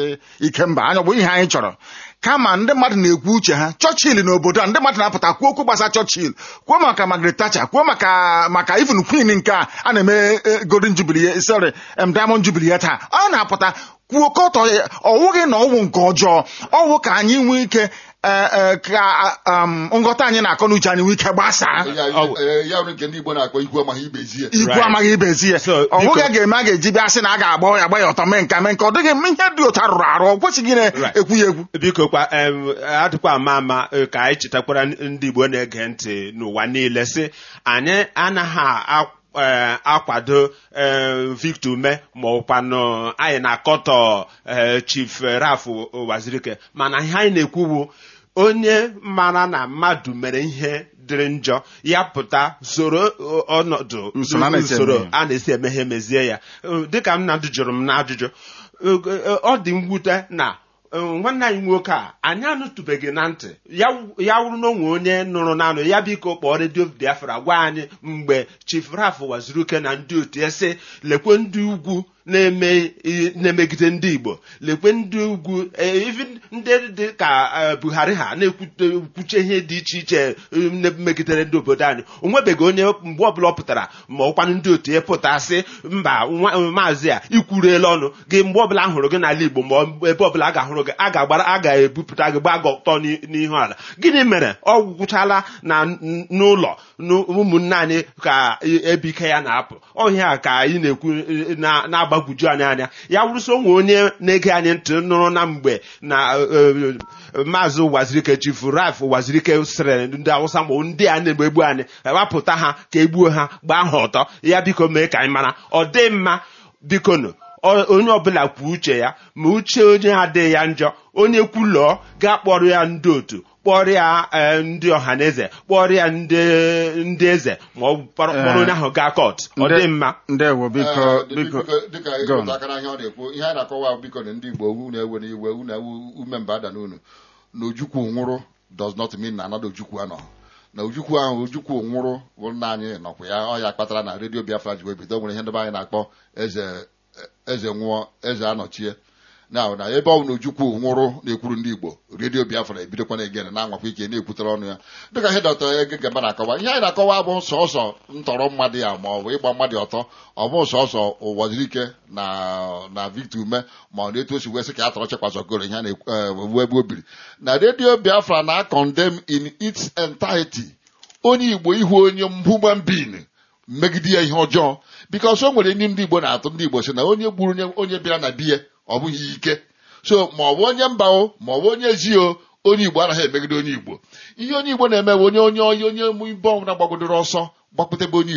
ikemba anyị ọ bụ ihe anyị chọrọ kama ndị mmadụ na-ekwu uche ha chọchil n'obodo a ndị mmadụ na-apụta kwuo okwu gbasa chọchil kwuo maka Margaret Thatcher kwuo maka maka even queen nke a a na-eme eh, golden jubilee sorry em, diamond jubilee taa ọ na-apụta kwuo kọtọ ọwụghị na ọwụ nke ọjọọ ọwụ ka anyị nwee ike eh, eh, ka um, nghọta anyị na-akọ n'uche anyị nwee ike gbasaa Ya- eh, ya nwere nke ndị igbo na-akpọ igwe amaghị ibezie ikwu Right. amaghị ibezi ya So, ọ bụghị biko- a ga-eme a ga-eji bịa sị na a ga-agba ya agba ya ọtọ mee nka mee nka ọ dịghị ihe dị otu arụrụ arụ ọ kwesịghị na-ekwu ya ekwu biko kwa em, adịkwa ama ama eh, ka anyị chetakwara ndị igbo na-ege ntị n'ụwa niile sị anyị anaghị a- eh, akwado eh, Victor Ume ma ọkwanụ anyị na-akọtọ eh, Chief Raf Wazirike mana ihe anyị na-ekwu bụ onye mara na mmadụ mere ihe dịrị njọ ya pụta soro ọ- ọnọdụ Usoro a na-esi eme usoro ya. a na-esi emeghe mezie ya Eh, dịka Nnamdị jụrụ m n'ajụjụ eh, eh, ọ dị mwute na eh, nwanne anyị nwoke a anyị anụtụbeghị na ntị ya ya wụrụ na onwe onye nụrụ nanụ ya biko kpọọ redio biafra gwa anyị mgbe chief raf waziruke na ndị otu ya sị lekwe ndị ugwu na-eme i- na-emegide ndị igbo lekwe ndị ugwu eh, even ndị dị ka eh, buhari ha na-ekwute kwuche ihe dị iche iche eh, na- megidere ndị obodo anyị o nwebeghị onye mgbe ọbụla ọ pụtara ma ọkwanụ ndị otu ya pụta sị mba nwa- maazị a ikwuruela ọnụ gị mgbe ọbụla a hụrụ gị n'ala igbo ma ọ- ebe ọbụla a ga-ahụrụ gị a ga-agbara a ga-ebupụta gị gbaa gị ọtọ n'i- n'ihu ala gịnị mere ọ gwụchala na n- n'ụlọ n- ụmụnne anyị ka ebike ya na-apụ ọhịa a ka anyị na-ekwu eh, na- na-agbagwoju anyị anya ya wụrụsị onwe onye na-ege anyị ntị nụrụ na mgbe na eh, eh, maazị wazirike chifu raf wazirike sịrị ndị awụsa ma ndị a na-egbu anyị wapụta ha ka egbuo ha gbaa ha ọtọ ya biko mee ka anyị mara ọ dị mma bikonu ọ- onye ọbụla kwuo uche ya ma uche onye adịghị ya njọ onye kwulọọ gaa kpọrọ ya ndị otu kpọrọ ya eh, ndị ọhaneze kpọrọ ya ndị ndị eze ma ọ kpọrọ kpọrọ onye ahụ gaa kọt ọ dị mma ndewo biko Eh, biko biko- dịka go on. ịrụta aka n'ahịa ọ na-ekwu ihe anyị na-akọwa biko na ndị igbo unu ewe na iwe unu ewu ume mba ada n'unu na ojukwu nwụrụ does not mean na another ojukwu anọ na ojukwu ahụ ojukwu nwụrụ bụ nna anyị nọkwa ya ọ ya kpatara na redio biafra ji wee bido nwere ihe ndị be anyị na-akpọ eze eze nwụọ eze anọchie na na ebe ọ bụ na ojukwu nwụrụ na-ekwuru ndị igbo redio biafra ebidokwana egene na-anwakwa ike na-ekwutere ọnụ ya dịka ihe dọta ege gaba na-akọwa ihe anyị na-akọwa bụ sọsọ ntọrọ mmadụ ya ma ọ bụ ịgba mmadụ ọtọ ọ bụ sọsọ ụwazirike na na victor ume ma ọ na-etu o si wee sị ka ya tọrọ chekwazọgoro ihe a na-ewu ebe o biri na redio biafra na condemn in its entirety onye igbo ihu onye human being megide ya ihe ọjọọ bikos o nwere ndị ndị igbo na-atụ ndị igbo si na onye gburu onye onye bịara na biya ọ bụghị ike so ma ọ bụ onye mba o ma ọ bụ onye ezi o onye igbo anaghị emegide onye igbo ihe onye igbo na-eme bụ onye onye onye onye mụ ibe ọnwụ na-gbagodoro ọsọ gbakpụtebe onye igbo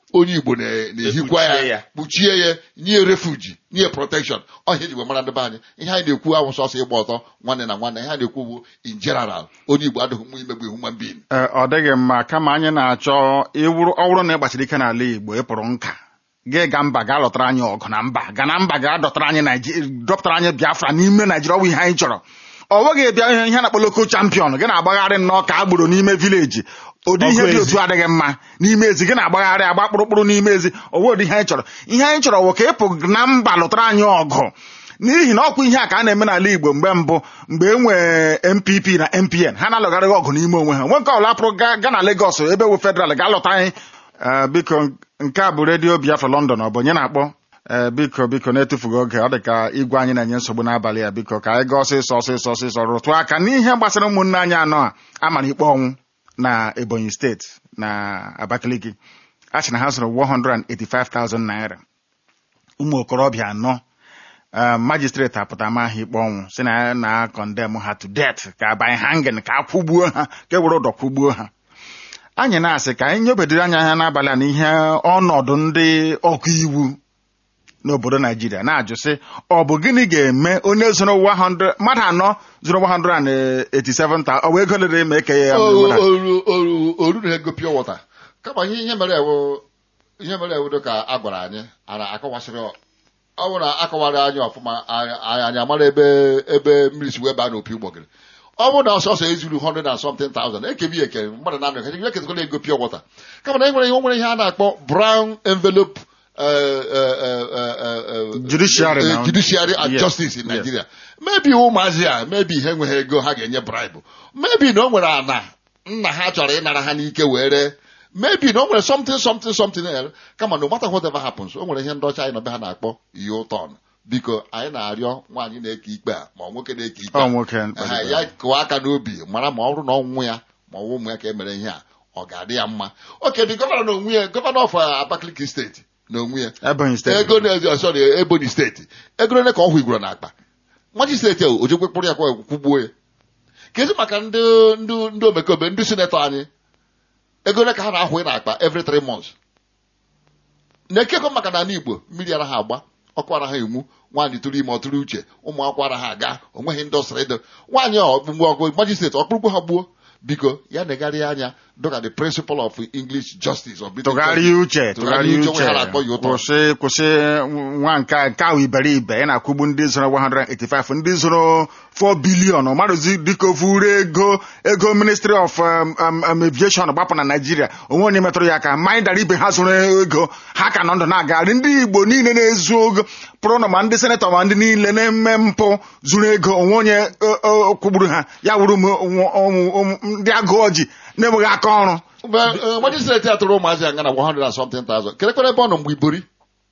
onye igbo na- na-ehikwa Ekpuchie ya ya. kpuchie ya nye refuji nye protection ọhịa eji wee mara ndị be anyị ihe anyị na-ekwu awụ sọsọ ịgba ọtọ nwanne na nwanne ihe anyị na-ekwu bụ in general onye igbo adịghị mma imegbu human being Ee, ọ dịghị mma kama anyị na-achọ ịwụrụ ọ bụrụ na ị gbachiri ike n'ala Igbo ịpụrụ nka gị ga mba gaa lọtara anyị ọgụ na mba ga na mba gaa dọtara anyị Naiji- dọpụtara anyị Biafra n'ime Naijiria ọ bụ ihe anyị chọrọ ọ nweghị bịa ihe ihe a na-akpọ loko champion gị na-agbagharị nnọọ ka agboro n'ime vileji ụdị ihe Ọgụ dị ezi. otu adịghị mma n'ime ezi gị na-agbagharị agba kpụrụkpụrụ n'ime ezi ọwụ ụdị ihe anyị chọrọ ihe anyị chọrọ wụ ka ịpụ na mba lụtara anyị ọgụ n'ihi na ọkwa ihe a ka a na-eme n'ala Igbo mgbe mbụ mgbe e nwee MPP na MPN ha na-alụgharịghị ọgụ n'ime onwe ha nwe nke ọbụla pụrụ gaa gaa na Lagos ebe wu federal gaa lụta anyị Ee, biko nke a bụ redio Biafra London ọ bụ onye na-akpọ Ee, biko biko na-etufughị oge ọ dị ka igwe anyị na-enye nsogbu n'abalị a biko ka anyị gaa ọsịsọ ọsịsọ ọsịsọ rụtụ aka n'ihe gbasara ụmụnne anyị anọ a amara ikpe ọnwụ na Ebonyi steeti na Abakaliki a sị na ha zụrụ 185,000 naira ụmụ okorobịa anọ um, magistrate apụta ma ha ikpe ọnwụ si na ya na condemn ha to death ka by hanging ka a kwụgbuo ha ka e were ụdọ kwụgbuo ha anyị na-asị ka anyị nyobediri anya ha n'abalị a n'ihe ọnọdụ ndị ọkụ iwu n'obodo naijiria na-ajụ sị ọ bụ gịnị ga-eme onye zụrụ 100 mmadụ anọ zụrụ 187 ta ọ bụ ego lere ma eke ya O- mmadụ. oru oru oru na ego pure water kama ihe ihe mere ewu ihe mere ewu dị ka a gwara anyị ara akọwasịrị ọ ọ bụrụ na akọwara anyị ọfụma anyị anyị- anyị amara ebe ebe mmiri si wee baa n'opi ụgbọgịrị ọ bụrụ na ọsọsọ ezuru 100 and something thousand ekebi eke mmadụ na anọ ya ketakwana ego pure water kama na e nwere ihe o nwere ihe a na-akpọ brown envelope eh, eh, eh, eh, eh, eh, Judiciary eh, now. judiciary and Yes, justice in yes. Nigeria mebi ụmụazị a mebi ihe enweghị ego ha ga-enye bribe mebi na o nwere ana nna ha chọrọ ịnara ha n'ike were mebi na o nwere something something something else kama no matter whatever happens o nwere ihe ndị ọcha anyị nọbe ha na-akpọ U-turn biko anyị na-arịọ nwaanyị na-eke ikpe a ma ọ nwoke na-eke ikpe Ọ a nwoke ha, ya kụwa aka n'obi mara ma ọ bụrụ na ọnwụ ya ma ọ bụ ụmụ ya ka e mere ihe a ọ ga-adị ya mma oke dị gọvanọ na onwe ya gọvanọ of uh, Abakaliki steeti na onwe ya Ebonyi steeti ego na sorry ebonyi steeti ego ole ka ọ hụ igworo n'akpa majistreti ahụ ojekwe kpụrụ ya kwa kwụgbuo ya kezi maka ndị ndị ndị omekome ndị sinetọ anyị ego ole ka ha na-ahụ n'akpa every three months na-ekekọ maka n'ala igbo mmiri ara ha agba ọkụ ara ha emu nwaanyị tụrụ ime ọ tụrụ uche ụmụ akwụkwọ ara ha aga onweghị ndị ọsịrị ịdị nwaanyị a ọkpụgbu ọgụ majistreti ọkpụrụgbu ha gbuo biko ya negharịa anya dịka the principle of english justice of British tụgharịa uche Tụgharịa tụgharịa uche, uche onwe ha na-akpọ ya ụtọ. kwụsị kwụsị nwa nke a- nke ahụ iberibe ị na-akwụgbu ndị zụrụ 185 ndị zụrụ 4 bilion mmadụzi dịka ofuru ego ego ministry of um, um, um, aviation gbapụ na naijiria onwe onye metụrụ ya aka mmanya dara ibe ha zụrụ ego ha ka nọ ndụ na-agagharị ndị igbo niile na-ezu ogo pụrụ na ma ndị senetọ ma ndị niile na-eme mpụ zụrụ ego onwe onye o- o- kwụgburu ha ya wuru ụmụ- ụmụ- ụmụ- ụmụ- ndị agụ ọjị na-enweghị aka ọrụ majistreti a tụrụ ụmụazị anga na 100 and something thousand kerekwere ebe ọ nọ mgbe ibori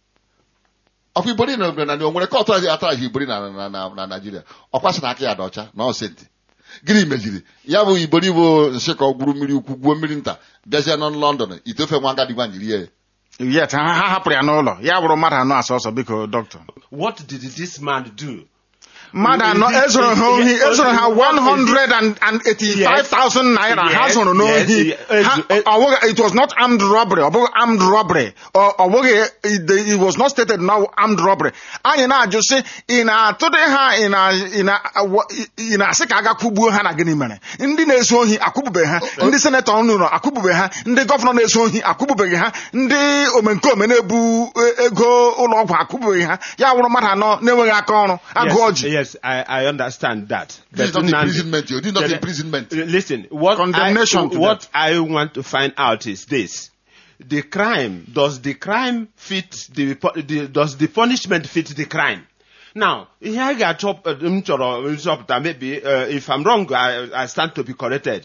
ọkwa ibori na na na o nwere kọtụ aji ataraghị ibori na na na na naijiria ọkwa sị na aka ya dị ọcha na ọsentị gịnị meziri ya bụ ibori bụ nsị ka ọ gwuru mmiri ukwu gwuo mmiri nta bịazie nọ lọndọn itofe nwa agadi nwa jiri ya yet ha ha hapụrụ ya n'ụlọ ya bụrụ mmadụ anọ asọsọ biko dọkịta What did this man do? mmadụ anọ Is it- ezoro ha is- ohi is- ezoro ha what is it? 185,000 naira ha Yes, zụrụ n'ohi yes, Ha- yes. ọ bụghị- it was not armed robbery ọ bụghị armed robbery ọ ọ bụghị it it was not stated now armed robbery anyị na-ajụ sị ị na-atụdị ha ị na- ị na- awa- ị na-asị ka aga kwụgbuo ha na gịnị mere ndị na-ezu ohi akwụbube ha ndị senetọ nụrụ akwụbube ha ndị gọvanọ na-ezu ohi akwụbubeghị ha ndị omenkome na-ebu e- ego ụlọ ọgwụ akwụbubeghị ha ya wụrụ mmadụ anọ na-enweghị aka ọrụ agụ yes, ọjị yes, I, I understand that. This is But not Nnamdi- imprisonment, yo. This is not Then- imprisonment. Listen, what Condemnation I, to what I want to find out is this: the crime does the crime fit the, pu- the does the punishment fit the crime? Now, ihe a ga-achọ m chọrọ nzọpụta maybe uh, if I'm wrong, I, I stand to be corrected.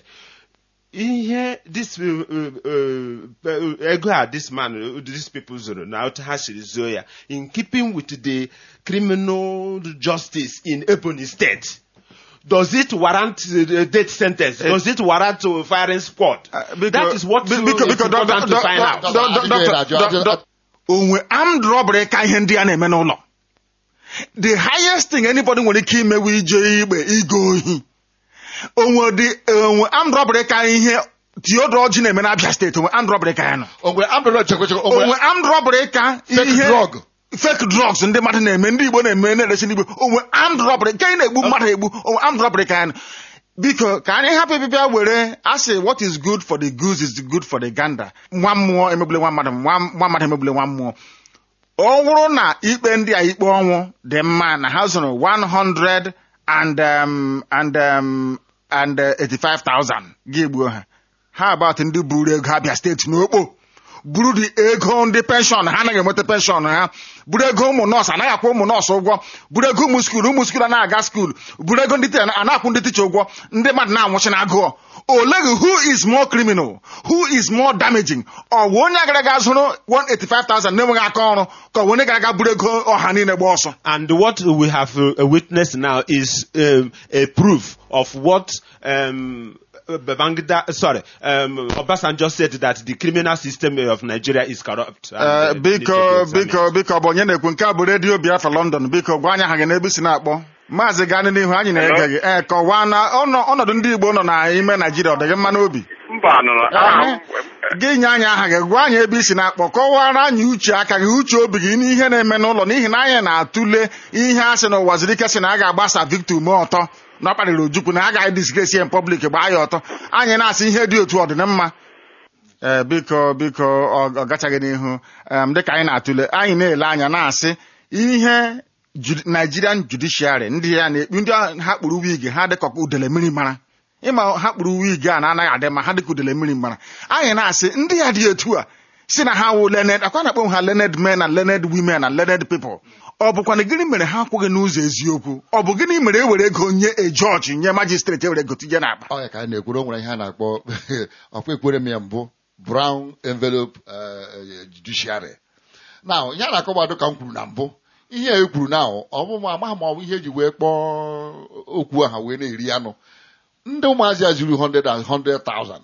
ihe this uh, uh, uh, ego a this man uh, these people zoro na otu ha siri zuo ya in keeping with the criminal justice in Ebonyi state does it warrant uh, death sentence does it warrant uh, firing squad Uh, biko- that is what bi- uh, biko- is biko, doc- important to doc- find doc- out doc- doc- Ajụjụ doc- ya na-ajụ, doc- ajụ- doc- onwe armed robbery ka ihe ndị a na-eme n'ụlọ the highest thing anybody nwere ike imewe ije igbe igo ohi onwe dị onwe armed robbery ka ihe Theodore Ji na-eme n'Abia steeti onwe armed robbery ka ya nọ o nwere amdọrọ chekwechekwe o onwe nwere armed robbery ka fake ihe drug fake drugs ndị mmadụ na-eme ndị Igbo na-eme na-eresi ndị Igbo onwe armed robbery nke anyị na-egbu mmadụ egbu onwe armed robbery ka ya nọ biko ka anyị hapụ ịbịbịa were asị what is good for the goose is good for the gander nwa mmụọ emegbule nwa mmadụ nwa nwa mmadụ emegbule nwa mmụọ ọ bụrụ na ikpe ndị a ikpe ọnwụ dị mma na ha zụrụ 100 and um, and um, and uh, 85,000 gị gbuo ha ha about ndị buru ego Abia steeti n'okpo buru dị ego ndị penshọn ha anaghị enweta penshọn ha buru ego ụmụ nọọsụ anaghị akwụ ụmụ nọọsụ ụgwọ buru ego ụmụ skuul ụmụ skuul anaghị aga skuul buru ego ndị ticha a na-akwụ ndị ticha ụgwọ ndị mmadụ na-anwụchi na agụọ oleghi who is more criminal who is more damaging ọ bụ onye gara aga zụrụ 185,000 na-enweghị aka ọrụ ka ọ bụ onye gara aga buru ego ọha niile gba ọsọ And what we have uh, witnessed now is um, a proof of what um, Babangida, sorry, um, Obasanjo said that the criminal system of Nigeria is corrupt. And, Ee, uh, biko need to be examined. biko biko ọ bụ onye na-ekwu nke a bụ redio Biafra London biko gwa anyị aha gị n'ebe i si na-akpọ maazị gaa n'ihu anyị na-ege gị ee kọwaa na ọnọ- ọnọdụ ndị Igbo nọ n'ime Naijiria ọ dị gị mma n'obi mba nụrụ aha m gị nye anyị aha gị gwa anyị ebe i si na-akpọ kọwara anyị uche aka gị uche obi gị n'ihe na-eme n'ụlọ n'ihi na anyị na-atụle ihe a sị na ụwa ziri ike sị na a ga-agbasa Victor ume ọtọ na ọ kparịrị Ojukwu na a gaghị disgresi ya public gbaa ya ọtọ anyị na-asị ihe dị otu ọdịnmma ee biko biko ọ ọ gachaghị n'ihu em, dịka anyị na-atụle anyị na-ele anya na-asị ihe Judi- Nigerian judiciary ndị ya na-ekpu ndị a- ha kpụrụ wig ha dịka ọkpa udele mmiri mara ịma ha kpụrụ wig a na-anaghị adị mma ha dịka udele mmiri mara anyị na-asị ndị ya dị etu a si na ha wụ learned akwa na-akpọ ha learned men and learned women and learned people ọ bụkwa na gịnị mere ha akwụghị n'ụzọ eziokwu ọ bụ gịnị mere e were ego nye ejọji nye majistreti ewere ego tinye n'akpa ọ ya ka a na-ekwuru o nwere ihe a na-akpọ ọkwa ekwere m ya mbụ brown envelope eh, judiciary na ihe a na-akọgbado ka m kwuru na mbụ ihe a e kwuru na ọ bụ ma amaghị ma ọ bụ ihe eji wee kpọọ okwu aha wee na-eri anụ ndị ụmụazị a zuru 100 and 100,000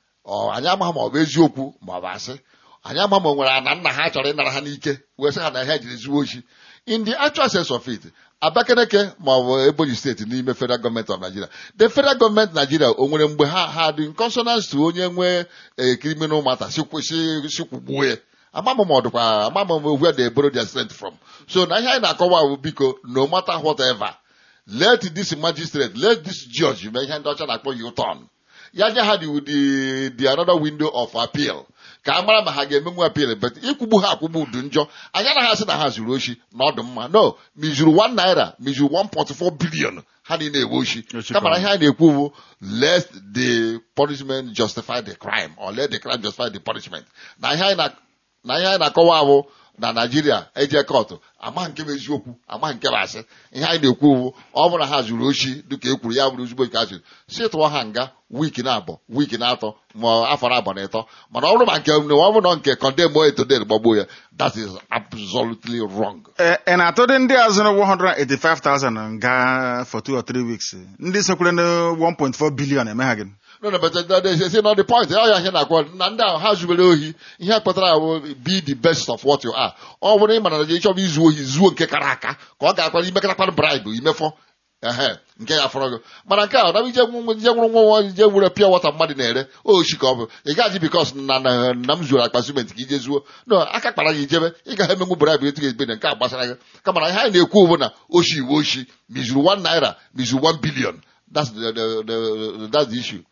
ọ anyị amaghị ma ọ bụ eziokwu ma ọ bụ asị anyị amaghị ma o nwere ana nna ha chọrọ ịnara ha n'ike wee sị ha na ihe jiri zuo ochi in the actual sense of it Abakaliki ma ọ bụ Ebonyi steeti n'ime federal gọọmenti of Nigeria the federal gọọmenti Nigeria o nwere mgbe ha ha dị in consonance to onye nwee a criminal matter sikwugbuo ya amamụ ma ọ dịkwa amamụ m where they borrow their strength from so na ihe anyị na-akọwa bụ biko no matter whatever let this magistrate let this judge mee ihe ndị ọcha na-akpọ u-turn ya nye ha the, the, the another window of appeal ka a mara ma ha ga-emenwu appeal but ikwugbu ha akwụgbu dị njọ anyị anaghị asị na ha zuru oshi na ọdụ mma no ma izuru 1 naira ma izuru 1.4 billion ha niile ewe oshi Ochi kama na kwa. ihe anyị na-ekwu bụ let the punishment justify the crime or let the crime justify the punishment na ihe anyị na na ihe anyị na-akọwa bụ na naijiria eje kọtụ ama nke bụ eziokwu ama nke bụ asị ihe anyị na-ekwu bụ ọ bụrụ na ha zuru oshi dịka e kwuru ya bụrụ ezigbo nke azụrụ si tụọ ha nga wiiki na abụọ wiiki na atọ ma afọ na abụọ na ịtọ mana ọ bụrụ ma nke ọ bụrụ na nke kọndem etodel gbagbuo ya that is absolutely wrong Ee, ị na-atụdị ndị a zụrụ 185,000 nga for two or three weeks ndị sokwere na 1.4 billion eme ha gị no no but that is say not the point ọ ya ihe na-akwa na ndị ahụ ha zubere ohi ihe kpatara ahụ be the best of what you are ọ bụrụ ịma na ị chọrọ izu ohi zuo nke kara aka ka ọ ga-akwara imekọtakwana bribe imefọ ehe nke ya fọrọ gị mana nke a ọ ije nwụ- ije nwụrụ nwa nwa ije were pịa wọta mmadụ na-ere oshi ka ọ bụ ị gaghị bikos na na na m zuoro akpa simenti ka ije zuo no aka kpara gị ijebe ị gaghị emenwu bribe etu ga-ebe na nke a gbasara gị kama na ihe anyị na-ekwu bụ na oshi iwe oshi mizuru 1 naira mizuru 1 billion that's the, the, the, that's the issue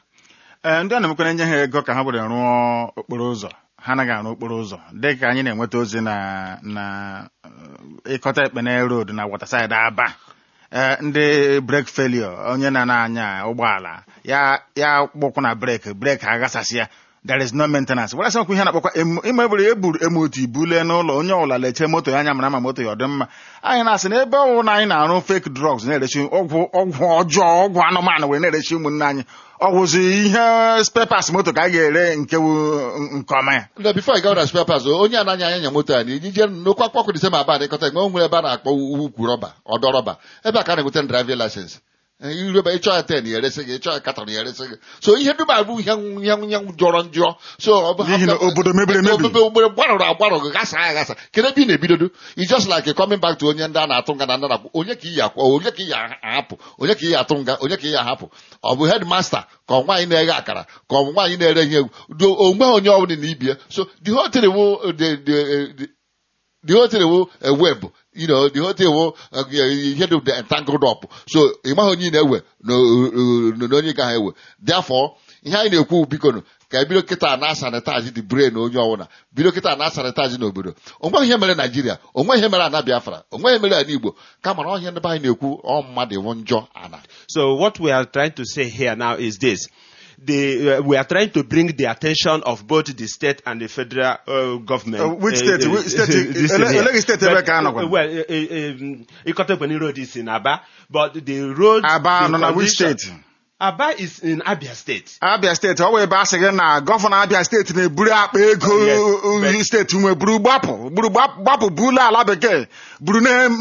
ee ndị a na-emekwara nye ha ego ka ha were rụọ okporo ụzọ ha anaghị arụ okporo ụzọ dị ka anyị na-enweta ozi na na eh, ịkọta ekpene road na waterside aba ee ndị brek failure onye na na-anya ụgbọala ya ya kpụkwụ na breki breki aghasasị ya there is no maintenance were sịkwa ihe na-akpọkwa em- ịma eburu eburu emotu ibule n'ụlọ onye ọbụla leche moto ya anya mara ma moto ya ọ dị mma anyị na-asị na ebe ọwụ na anyị na-arụ fake drugs na-erechi ọgwụ ọgwụ ọjọọ ọgwụ anụmanụ wee na-erechi ụmụnne anyị ọgwụzi ihe spepas moto ka a ga-ere nke wu nke ọma ya na before I go na spare parts onye anaghị anya nya moto a na iji jee n'okwu akpọkụ dị sema aba adịkọta enwe nwere ebe a na-akpọ ukwu rọba ọdọ rọba ebe a ka a na-enweta driving license Eh, irebe ịchọ ya ten ya eresi gị ịchọ ya katọn ya eresi gị so ihe dum abụ ihe ihe ihe jọrọ njọ so ọ bụ N'ihi na obodo mebiri emebi. obodo obodo gbarụrụ agbarụ gị gasa ya gasa kedu ebe ị na-ebidodo i just like coming back to onye ndị a na-atụ nga na ndị na-akwụ onye ka iyi akwa onye ka iyi ahapụ onye ka iyi atụ nga onye ka iyi ahapụ ọ bụ headmaster ka ọ nwaanyị na-eghe akara ka ọ bụ nwaanyị na-ere ihe egwu do onwe onye ọbụla na ibie so the whole thing will the the the the whole thing will a web you know the whole thing will uh, ihe dị the entangled up so ị maghị onye ị na-ewe na na- na onye gaghị ewe therefore ihe anyị na-ekwu biko nụ, ka ebido kịta na sanitaji the brain onye ọbụla bido kịta na sanitaji n'obodo onweghị ihe mere naijiria onweghị ihe mere ana biafra onweghị ihe mere ana igbo kama na ọhịa ndị be anyị na-ekwu ọ mmadụ ịwụ njọ ana So what we are trying to say here now is this. The, uh, we are trying to bring the attention of both the state and the federal uh, government. Uh, which state? Which state? this Ele- thing here. ele- state But, ebe ka anọkwa? uh, Well, uh, uh, um, Ikotopeni Road is in Aba, but the road. aba the nọ na which condition- steeti Aba is in Abia State. abia steeti ọ wụ ebe a sị gị na gọvanọ abia steeti na-eburu akpa ego Yes, uh, but- steeti nwe buru gbapụ buru gbapụ gbapụ buru ala bekee buru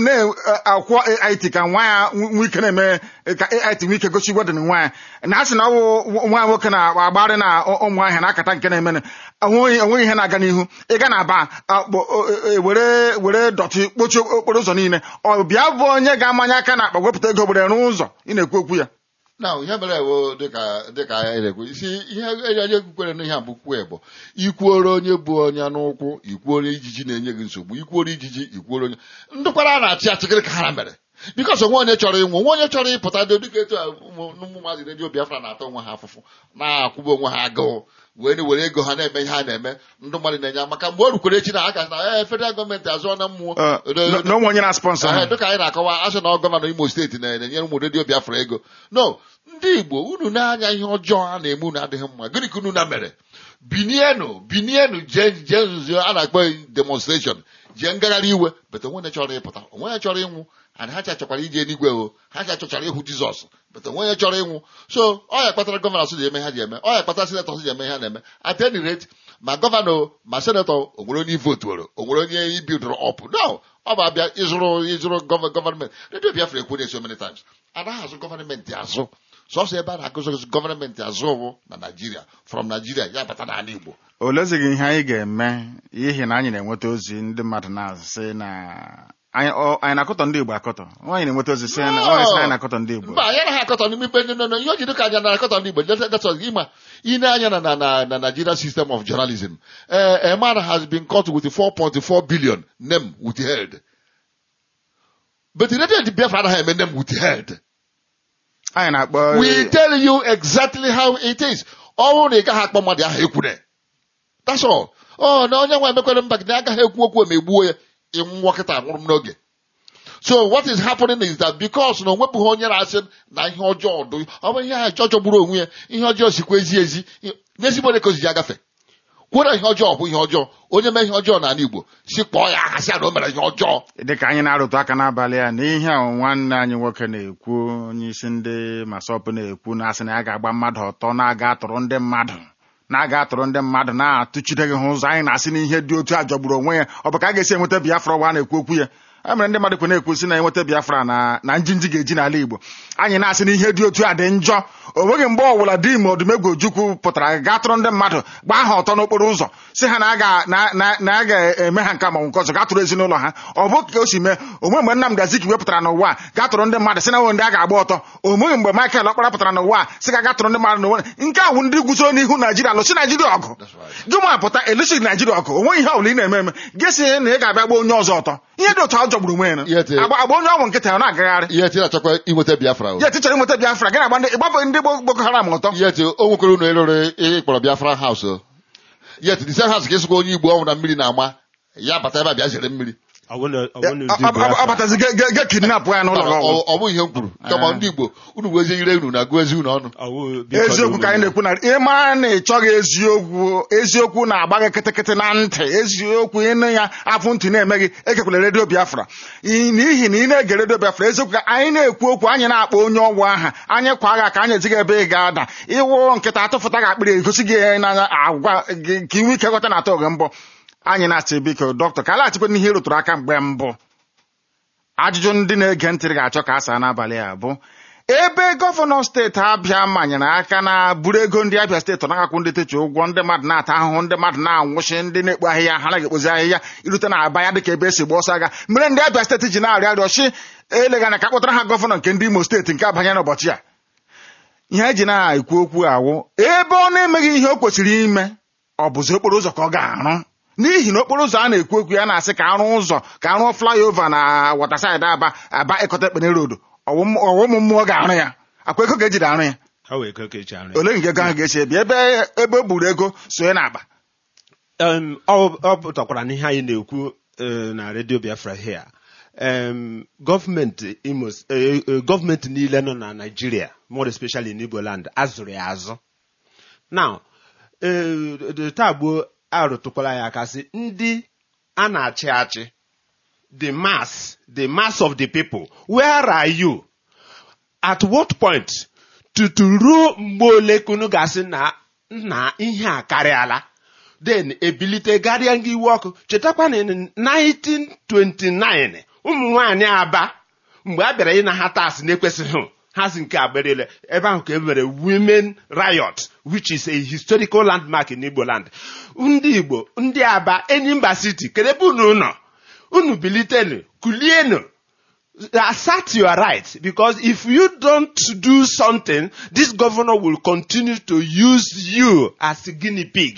na-akwụ ait ka nwa ya nwe ike na-eme ka ait nwe ike gosi wedin nwa ya na a sị na ọ wụ nwa ya nwoke na-agbarị na ụmụ ahịa na-akata nke na-emene onweghị onweghị ihe na-aga n'ihu ịga na aba akpọ o- e- were were dọtị kpochie okporo ụzọ niile ọ bịa bụ onye ga-amanye aka na akpa wepụta ego were rụọ ụzọ ị na-ekwu okwu ya na ihe mere ewo dịka dịka anyị na-ekwu isi ihe onye kwukwere n'ihe a bụ kwue bụ ikwuoro onye bụ onye n'ụkwụ ikwuoro ijiji na-enye gị nsogbu ikwuoro ijiji ikwuoro onye ndụkwara a na-achị achịkịrị ka ha mere bikos onwe onye chọrọ ịnwụ nwe onye chọrọ ịpụta dị dịka etu a ụmụ ụmụ maazị redio biafra na-ata onwe ha afụfụ na-akwụba onwe ha agụụ wee were ego ha na-eme ihe ha na-eme ndị mmadụ na-enye maka mgbe o rukwere echi na aka na ee federal gọọmenti azụọ na mmụọ Uh, na na onwe onye na-sponsọ Ee, ha dịka anyị na-akọwa asị na ọ gọvanọ imo steeti na- na-enyere ụmụ redio biafra ego no ndị igbo unu na-anya ihe ọjọọ a na-eme unu adịghị mma gịnị ka unu na mere binienu binienu jee jee nzuzo a na-akpọ demonstration jee ngagharị iwe bete onwe onye chọrọ ịpụta onwe onye chọrọ ịnwụ and ha cha chọkwara ije eluigwe o ha cha chọchara ịhụ jizọs bete onwe onye chọrọ ịnwụ so ọ ya kpatara gọvanọ si ji eme ha ji eme ọ ya kpatara senetọ si ji eme ha na-eme at any rate ma gọvanọ ma senetọ o nwere onye ivotuoro o nwere onye ibildụrụ ọp no ọ bụ abịa ịzụrụ ịzụrụ gọva- gọvanment redio biafra ekwu na so many times anaghị azụ gọvanmentị azụ sọsọ ebe a na-agụzụ gọvanmentị azụ bụ na naijiria from naijiria ya bata n'ala igbo olezighị ihe anyị ga-eme n'ihi na anyị na-enweta ozi ndị mmadụ na-asị na anyị ọ- anyị na-akọtọ ndị Igbo akọtọ nwaanyị na-enweta ozi sị na nwaanyị sị na anyị na-akọtọ ndị Igbo mba anyị anaghị akọtọ n'ime ikpe ndị nọ nọ ihe o ji dịka anya na-akọtọ ndị igbo detọ gị ma ine anya na na na na Nigeria system of journalism eh, a man has been caught with 4.4 billion name withheld but radio the biafra anaghị eme name withheld anyị na-akpọ we tell you exactly how it is ọ bụrụ na ị gaghị akpọ mmadụ ahụ ekwure that's all ọ na onye nwe emekwere mba gị na agaghị ekwu okwu eme gbuo ya ịnwụọ kịta nwụrụ m n'oge so what is happening is that because na onwepụghị onye na-asị na ihe ọjọọ dị ọ bụ ihe ahụ jọjọ gburu onwe ya ihe ọjọọ sikwa ezi ezi n'ezigbo onye ka o ji ya agafe kwuo ihe ọjọọ bụ ihe ọjọọ onye mee ihe ọjọọ n'ala igbo si kpọọ ya aha sị ya na o mere ihe ọjọọ dịka anyị na-arụtụ aka n'abalị a n'ihe a nwanne anyị nwoke na-ekwu onye isi ndị masọpụ na-ekwu na asị na ya ga-agba mmadụ ọtọ na-aga atụrụ ndị mmadụ na-aga atụrụ ndị mmadụ na-atụchide gị ha ụzọ anyị na-asị na ihe dị otu a jọgburu onwe ya ọ bụ ka a ga-esi enweta biafra ụwa a na-ekwu okwu ya e mere ndị mmadụ kwe na-ekwu si na enweta biafra na na njinji ga-eji n'ala igbo anyị na-asị na ihe dị otu a dị njọ o nweghị mgbe ọbụla di ma odumegwu ojukwu pụtara gaa tụrụ ndị mmadụ gbaa ha ọtọ n'okporo ụzọ si ha na a ga- na- na- na a ga-eme ha nke manwụ nke ọzọ gaa tụrụ ezinụlọ ha ọ bụ ka o si mee onwe mgbe Nnamdi Azikiwe pụtara n'ụwa a gaa tụrụ ndị mmadụ si na nwe ndị a ga-agba ọtọ onweghị mgbe Michael Ọkpara pụtara n'ụwa a si ga gaa tụrụ ndị mmadụ n'ụwa nke a wụ ndị guzo n'ihu Naijiria lụsi Naijiria ọgụ gị ma pụta elusi Naijiria ọgụ onweghị ihe ọbụla ị na-eme eme gị si na ị ga-abịa gba onye ọzọ ọtọ ihe dị otu a jọgburu onwe ya Ihe dị- agba agba onye ọgwụ nkịta ya ọ na-agagharị ihe ti na-achọkwa inweta biafra o ya tichọrọ inweta Biafra gị na-agba ndị ịgbapụ ndị Boko Haram ọtọ yet o nwekwara unu ịrụrụ ịkpọrọ biafra haus o yet the same house ka ịsụkwa onye igbo ọnwụ na mmiri na-ama ya bata ebe a bịa zere mmiri I want to, I Ya, want to ọ- do ọ- ọ- ọ Biafra. batazi ge- ge- ge kidnap ya n'ụlọ gị ọgwụ ọ ọ bụ ihe m kwuru kama ndị igbo unu bụ ezi ire unu na-agụ ezi unu ọnụ I will be called eziokwu ka anyị woman. na-ekwu na ị mara na ị chọghị eziokwu eziokwu na-agba gị kịtịkịtị na ntị eziokwu ịnụ ya afụ ntị na-eme gị ekekwala redio biafra Ị- n'ihi na ị na-ege redio biafra eziokwu ka anyị na-ekwu okwu anyị na-akpọ onye ọgwụ aha anyị kwa agha ka anyị ezighị ebe ị ga-ada ịwụ nkịta atụfụta gị akpịrị egosi gị n'anya agwa gị ka inwe ike ghọta na atọ gị mbụ anyị na-asị biko dọkịta ka alaghachikwa n'ihe ị rụtụrụ aka mgbe mbụ ajụjụ ndị na-ege ntị ga-achọ ka a saa n'abalị a bụ ebe gọvanọ steeti abịa manyere aka na buru ego ndị abịa steeti ọ nagakwụ ndị techi ụgwọ ndị mmadụ na-ata ahụhụ ndị mmadụ na-anwụchi ndị na-ekpu ahịhịa ha naghị ekpozi ahịhịa irute na aba ya dịka ebe esi gba ọsọ agha mere ndị abịa steeti ji na-arịọ arịọ chi eleghị anya ka kpọtara ha gọvanọ nke ndị imo steeti nke abanye n'ụbọchị a ihe eji na-ekwu okwu awụ ebe ọ na-emeghị ihe o kwesịrị ime ọ bụzi okporo ụzọ ka ọ ga-arụ n'ihi na okporo ụzọ a na-ekwu okwu ya na-asị ka arụ ụzọ ka arụ flyover na watersaịdị aba aba ịkọta ekpene road ọwụmụ mmụọ ga-arụ ya akwa ego ga-ejide arụ ya ha wee ego ka eji arụ ya. ole nke ego ahụ ga-eche ebi ebe ebe o gburu ego sonye n'akpa um, ọ ọ pụtakwara n'ihe anyị na-ekwu eh, na redio biafra here um, gọọmenti imo eh, eh, gọọmenti niile nọ na naijiria more especially in igbo land azụrụ ya azụ now eh, the taa gboo arụtụkwala ya aka sị ndị a na-achị achị the mass the mass of the people where are you at what point tutu ruo mgbe ole kunu gasị na na ihe a karịala then ebilite garịa nga iwe ọkụ chetakwa na in 1929 ụmụ nwaanyị aba mgbe a bịara ịna ha tas na-ekwesịghị ha si nke agbarele ebe ahụ ka e mere women riot which is a historical landmark in igbo land ndị igbo ndị aba enyimba city kedu ebe unu nọ unu bilitenu kulienu assert your right because if you don't do something this governor will continue to use you as a guinea pig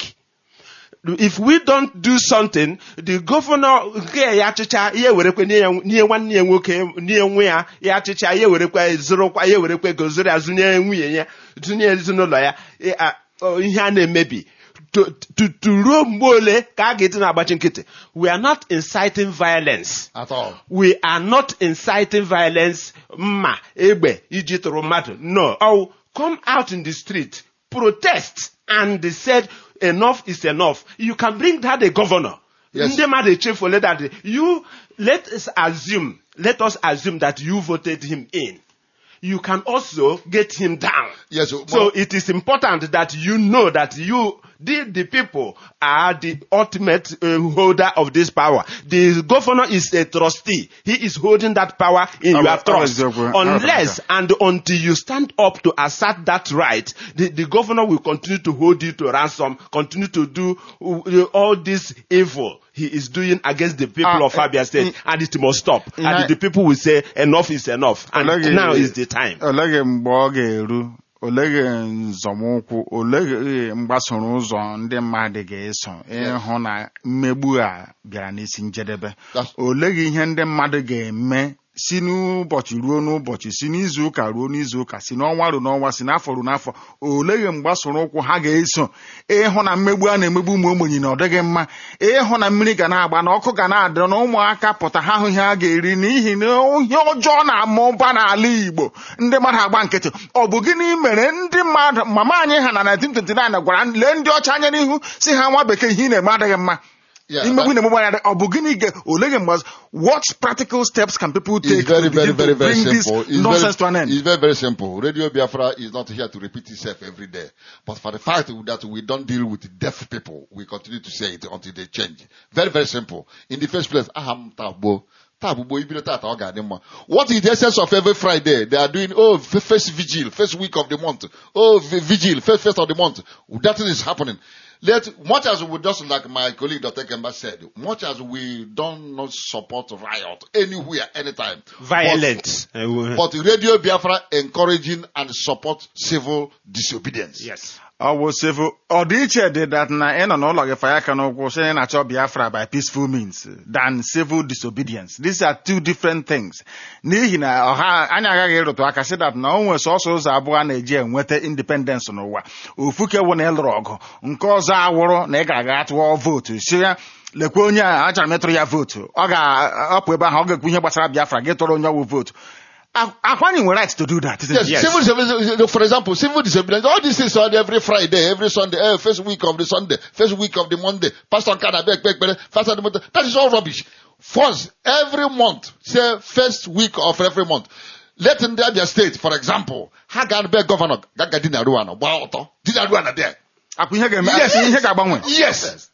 if we don't do something the governor nke ya achịcha ya ewerekwe nye ya- nye nwanne ya nwoke nye nwe ya ya achịcha ya ewerekwe zụrụkwa ya ewerekwe ego zụrụ ya zụnye nwunye ya zụnye ezinụlọ ya eh, ah, oh, ihe a na-emebi To- to- to ruo mgbe ole ka a ga-eti na-agbachi nkịtị we are not inciting violence at all. we are not inciting violence mma egbe iji tụrụ mmadụ no oh, come out in the street protest and they said enough is enough you can bring that a governor Yes. ndị mmadụ echefule that you let us assume let us assume that you voted him in you can also get him down Yes, so well- it is important that you know that you the, the people are the ultimate uh, holder of this power. The governor is a trustee. He is holding that power in Oh, your oh, trust. exactly. Unless and until you stand up to assert that right, the, the governor will continue to hold you to ransom, continue to do uh, all this evil he is doing against the people Ah, of Abia State, eh, and it must stop. na- and the people will say enough is enough, and Oleghi- now is the time. oleghi mgbe ọ ga-eru oleghi nzọmụkwụ oleghi mgbasoro ụzọ ndị mmadụ ga-eso ịhụ na mmegbu a bịara n'isi njedebe That's- oleghi ihe ndị mmadụ ga-eme si n'ụbọchị ruo n'ụbọchị si n'izu ụka ruo n'izu ụka si n'ọnwa ruo n'ọnwa si n'afọ ruo n'afọ oleghi mgbasoro ụkwụ ha ga-eso ịhụ na mmegbu a na-emegbu ụmụ ogbenye na ọ dịghị mma ịhụ na mmiri ga na-agba na ọkụ ga na-adị na ụmụaka pụta ha hụ ihe a ga-eri n'ihi na ihe ọjọọ na-ama ụba n'ala Igbo ndị mmadụ agba nkịtị ọ bụ gịnị mere ndị mmadụ mama anyị ha na 1929 gwara lee ndị ọcha anya n'ihu si ha nwa bekee ihe ị na-eme adịghị mma Yeah, imegbu that- na-emegbu anya ọ bụ gịnị ga oleghi mgbe what practical steps can people take It's very, to very, begin very, to very bring this simple. It's nonsense very, to an end it's very, very simple. Radio Biafra is not here to repeat itself every day. But for the fact that we don't deal with deaf people, we continue to say it until they change. Very, very simple. In the first place, aham tabo. Tabo, ibido tata ọ ga-adị mma. What is the essence of every Friday? They are doing, oh, f- first vigil, first week of the month. Oh, v- vigil, first, first of the month. That is happening. Let, much as we just like my colleague Dr. Kemba said, much as we don't not support riot anywhere, anytime. but- Violence. Uh, but Radio Biafra encouraging and support civil disobedience. yes. ọ bụ civil ọdịiche dị that na ị nọ n'ụlọ gị fanye aka n'ụkwụ sị na ị na-achọ Biafra by peaceful means than civil disobedience these are two different things n'ihi na ọha anyị agaghị ịrụtụ aka sị that na o nwere sọsọ ụzọ abụọ a na-eji enweta independence n'ụwa ofu ke wụ na ịlụrụ ọgụ nke ọzọ awụrụ na ị ga-aga tụọ vootu si ya lekwa onye a achọrọ m ịtụrụ ya vootu ọ ga-apụ ebe ahụ ọ ga-ekwu ihe gbasara Biafra gị tụrụ onye ọwụ vootu akwanyị nwere right to do that isn't Yes, it? civil disobedience, for example, civil disobedience, all these things are every Friday, every Sunday, eh, first week of the Sunday, first week of the Monday, Pastor Nkada, beg, beg, beg, Pastor the Monday. That is all rubbish. First, every month, say first week of every month. Let in there their state, for example, ha ga-abịa gọvanọ gaga di na ruana gbaa ọtọ di na ruana there akwa ihe ga-eme Yes. ihe ga-agbanwe yes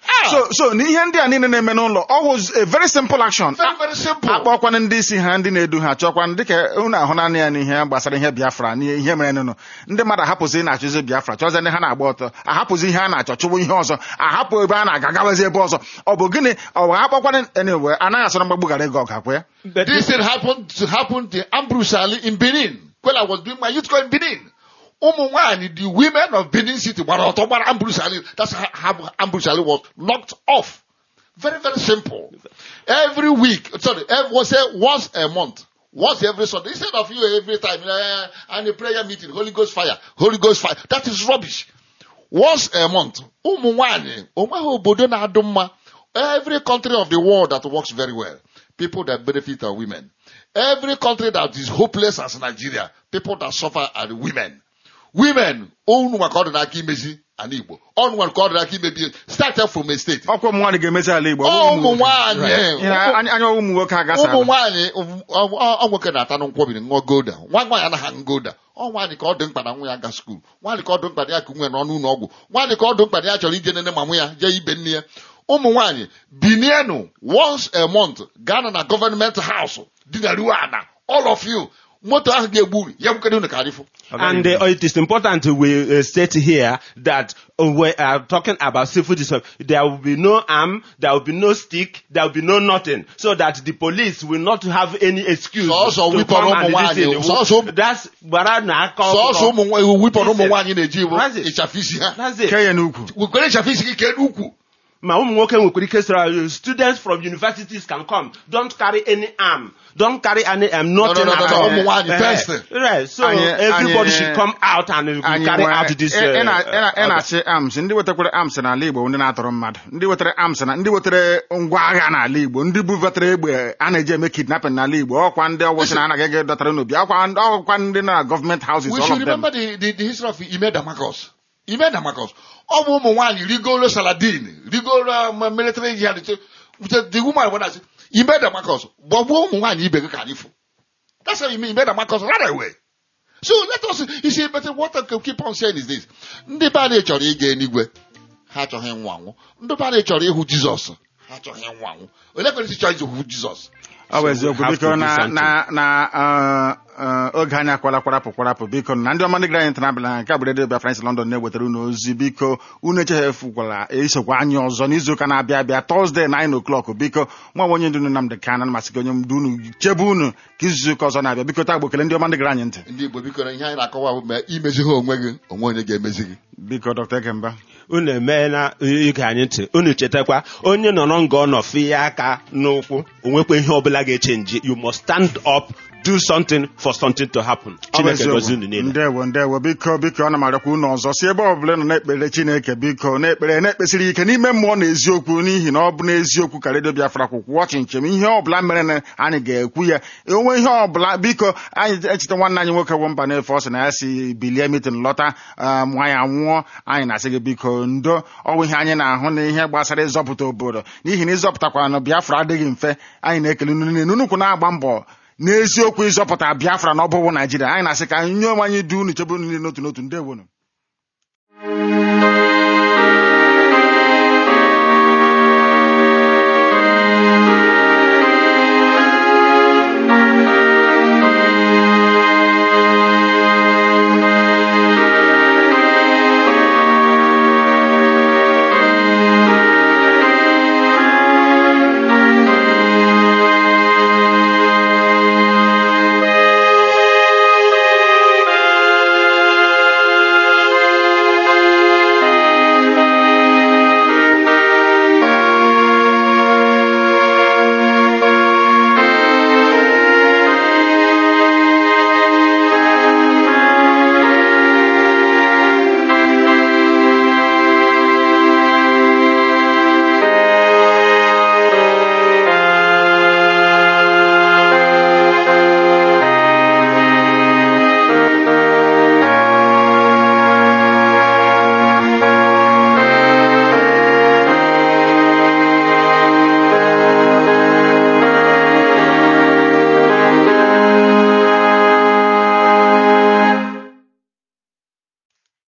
Ah. so so na ihe ndị a niile na-eme n'ụlọ ọ was a very simple action very very simple akpọkwana ndị isi ha ndị na-edu ha chọkwana dịka unu ahụ naanị ya n'ihe gbasara ihe biafra n'ihe ihe mere nụnụ ndị mmadụ ahapụzi ị na-achọzi biafra chọzie ndị ha na-agba ọtọ ahapụzi ihe a na-achọ chụwa ihe ọzọ ahapụ ebe a na-aga gawazi ebe ọzọ ọ bụ gịnị ọ bụ akpọkwana anyway anaghị asọrọ mgbagbu gara ego ọga kwa ya But this thing happened to happen to Ambrose Ali in Benin when I was doing my youth corps in Benin ụmụ nwaanyị the women of Benin City gbara ọtọ gbara Ambrose Ali that's how how Ambrose Ali was knocked off very very simple every week sorry every say once a month once every Sunday instead of you every time uh, and a prayer meeting Holy Ghost fire Holy Ghost fire that is rubbish once a month ụmụ nwanyị onweghị obodo na-adụ mma every country of the world that works very well people that benefit are women every country that is hopeless as Nigeria people that suffer are the women women unu maka ọ dị n'aka imezi ala Igbo ọnụ nwere ka ọ dị n'aka imebi start from a state ọkwa ụmụ nwaanyị ga-emezi ala igbo ụmụ nwaanyị Ihe anya anya ụmụ nwoke agasala ụmụ nwaanyị ọ nwoke na-ata na nkwọbiri ṅụọ golda nwa nwaanyị anaghị aṅụ golda ọ nwaanyị ka ọ dị mkpa na nwa ya ga skuul nwaanyị ka ọ dị mkpa na ya ka nwe n'ọnụ ụlọ ọgwụ nwaanyị ka ọ dị mkpa na ya chọrọ ije nene ma nwa ya jee ibe nne ya ụmụ nwaanyị binienu once a month gaa na gọọmenti haus dinaruo ana all of you moto ahụ ga-egbu ya bukere unu ka arịfụ And uh, it is important we uh, state here that uh, we are talking about civil disorder. There will be no arm, there will be no stick, there will be no nothing, so that the police will not have any excuse Sọọsọ to wipọrọ come and ụmụ this thing. nwaanyị, sọọsọ- That's gbara na aka sọọsọ ọkụkọ. ụmụ nwa- wipọrọ ụmụ nwaanyị na-eji bụ That's it. ịchafụ isi ha That's it. kee ya n'ukwu wekwere ịchafụ isi gị kee n'ukwu ma ụmụ nwoke nwekwara ike sịrị students from universities can come don't carry any arm don't carry any arm nothing no, no, at no, all. ụmụ nwaanyị Eh, first. right so Anyị- everybody anyị- should come out and uh, anyị carry nwere- out this ị- ị uh, na- ị na- ị uh, na-achị arms ndị wetakwara arms n'ala igbo ndị na-atọrọ mmadụ ndị wetara arms na ndị wetara ngwa agha n'ala igbo ndị bubatara egbe a na-eji eme kidnapping n'ala igbo ọkwa ndị ọgwụsị na anaghị ege dọtara n'obi ọkwa ndị ọkwa ndị na gọọmenti houses we all should of them remember the, the, the history of Ime Damakos. Ime Damakos. ọ bụ ụmụ nwaanyị rigoro Saladin, rigoro um, military yard. The, the woman when I say, Ime Damakos, gbagbuo ụmụ nwaanyị ibe gị ka anyị fụ. That's how Ime Ime Damakos ran away. So let us, you see, but what I can keep on saying is this. Ndị be anyị chọrọ ịga eluigwe, ha achọghị ịnwụ anwụ. Ndị be anyị chọrọ ịhụ Jizọs, ha achọghị ịnwụ anwụ. Onye kwere isi chọrọ ịhụ Jizọs? ọ bụ So we eziokwu have biko to do na something. na na uh, uh, oge anyị akwala kwarapụ kwarapụ biko na ndị ọma ndị gara anyị ntanabịala nke bụ redio Biafra France London na-ewetara unu ozi biko unu echefukwala isokwa anyị ọzọ n'izuụka na-abịa abịa Thursday 9 o'clock biko nwa onye ndu unu Nnamdị Kanan masị gị onye ndu unu chebe unu ka izuụka ọzọ na-abịa biko taa gbokele ndị ọma ndị gara anyị ntị Ndị Igbo biko na ihe anyị na-akọwa bụ ma imezi ha onwe gị, onwe onye ga-emezi gị. biko Dr. Ekemba unu emeela ige anyị ntị unu chetakwa onye nọrọ nga ọ nọ fie aka n'ụkwụ onwekwa ihe ọbụla ga-echenji you must stand up do something for something to happen Ọ bụ chineke eziokwu. gozi unu niile ndewo ndewo biko biko ana m arịọkwa unu ọzọ si ebe ọbụla ị nọ na-ekpere chineke biko na-ekpere na-ekpesiri ike n'ime mmụọ na eziokwu n'ihi na ọ bụ n'eziokwu ka redio biafra kwụkwụ ọchị njem ihe ọbụla mere na anyị ga-ekwu ya onwe ihe ọbụla biko anyị echeta nwanne anyị nwoke bụ mba na-efe ọ sị na ya si bilie mitin lọta um, nwa ya nwụọ anyị na-asị gị biko ndo ọ bụ ihe anyị na-ahụ na ihe gbasara ịzọpụta obodo n'ihi na ịzọpụtakwa na biafra adịghị mfe anyị na-ekele unu niile nnukwu na-agba mbọ n'eziokwu ịzọpụta biafra na ọ bụghị naijiria anyị na-asị ka anyị nye onwe anyị du unu chebe unu niile n'otu n'otu ndewonu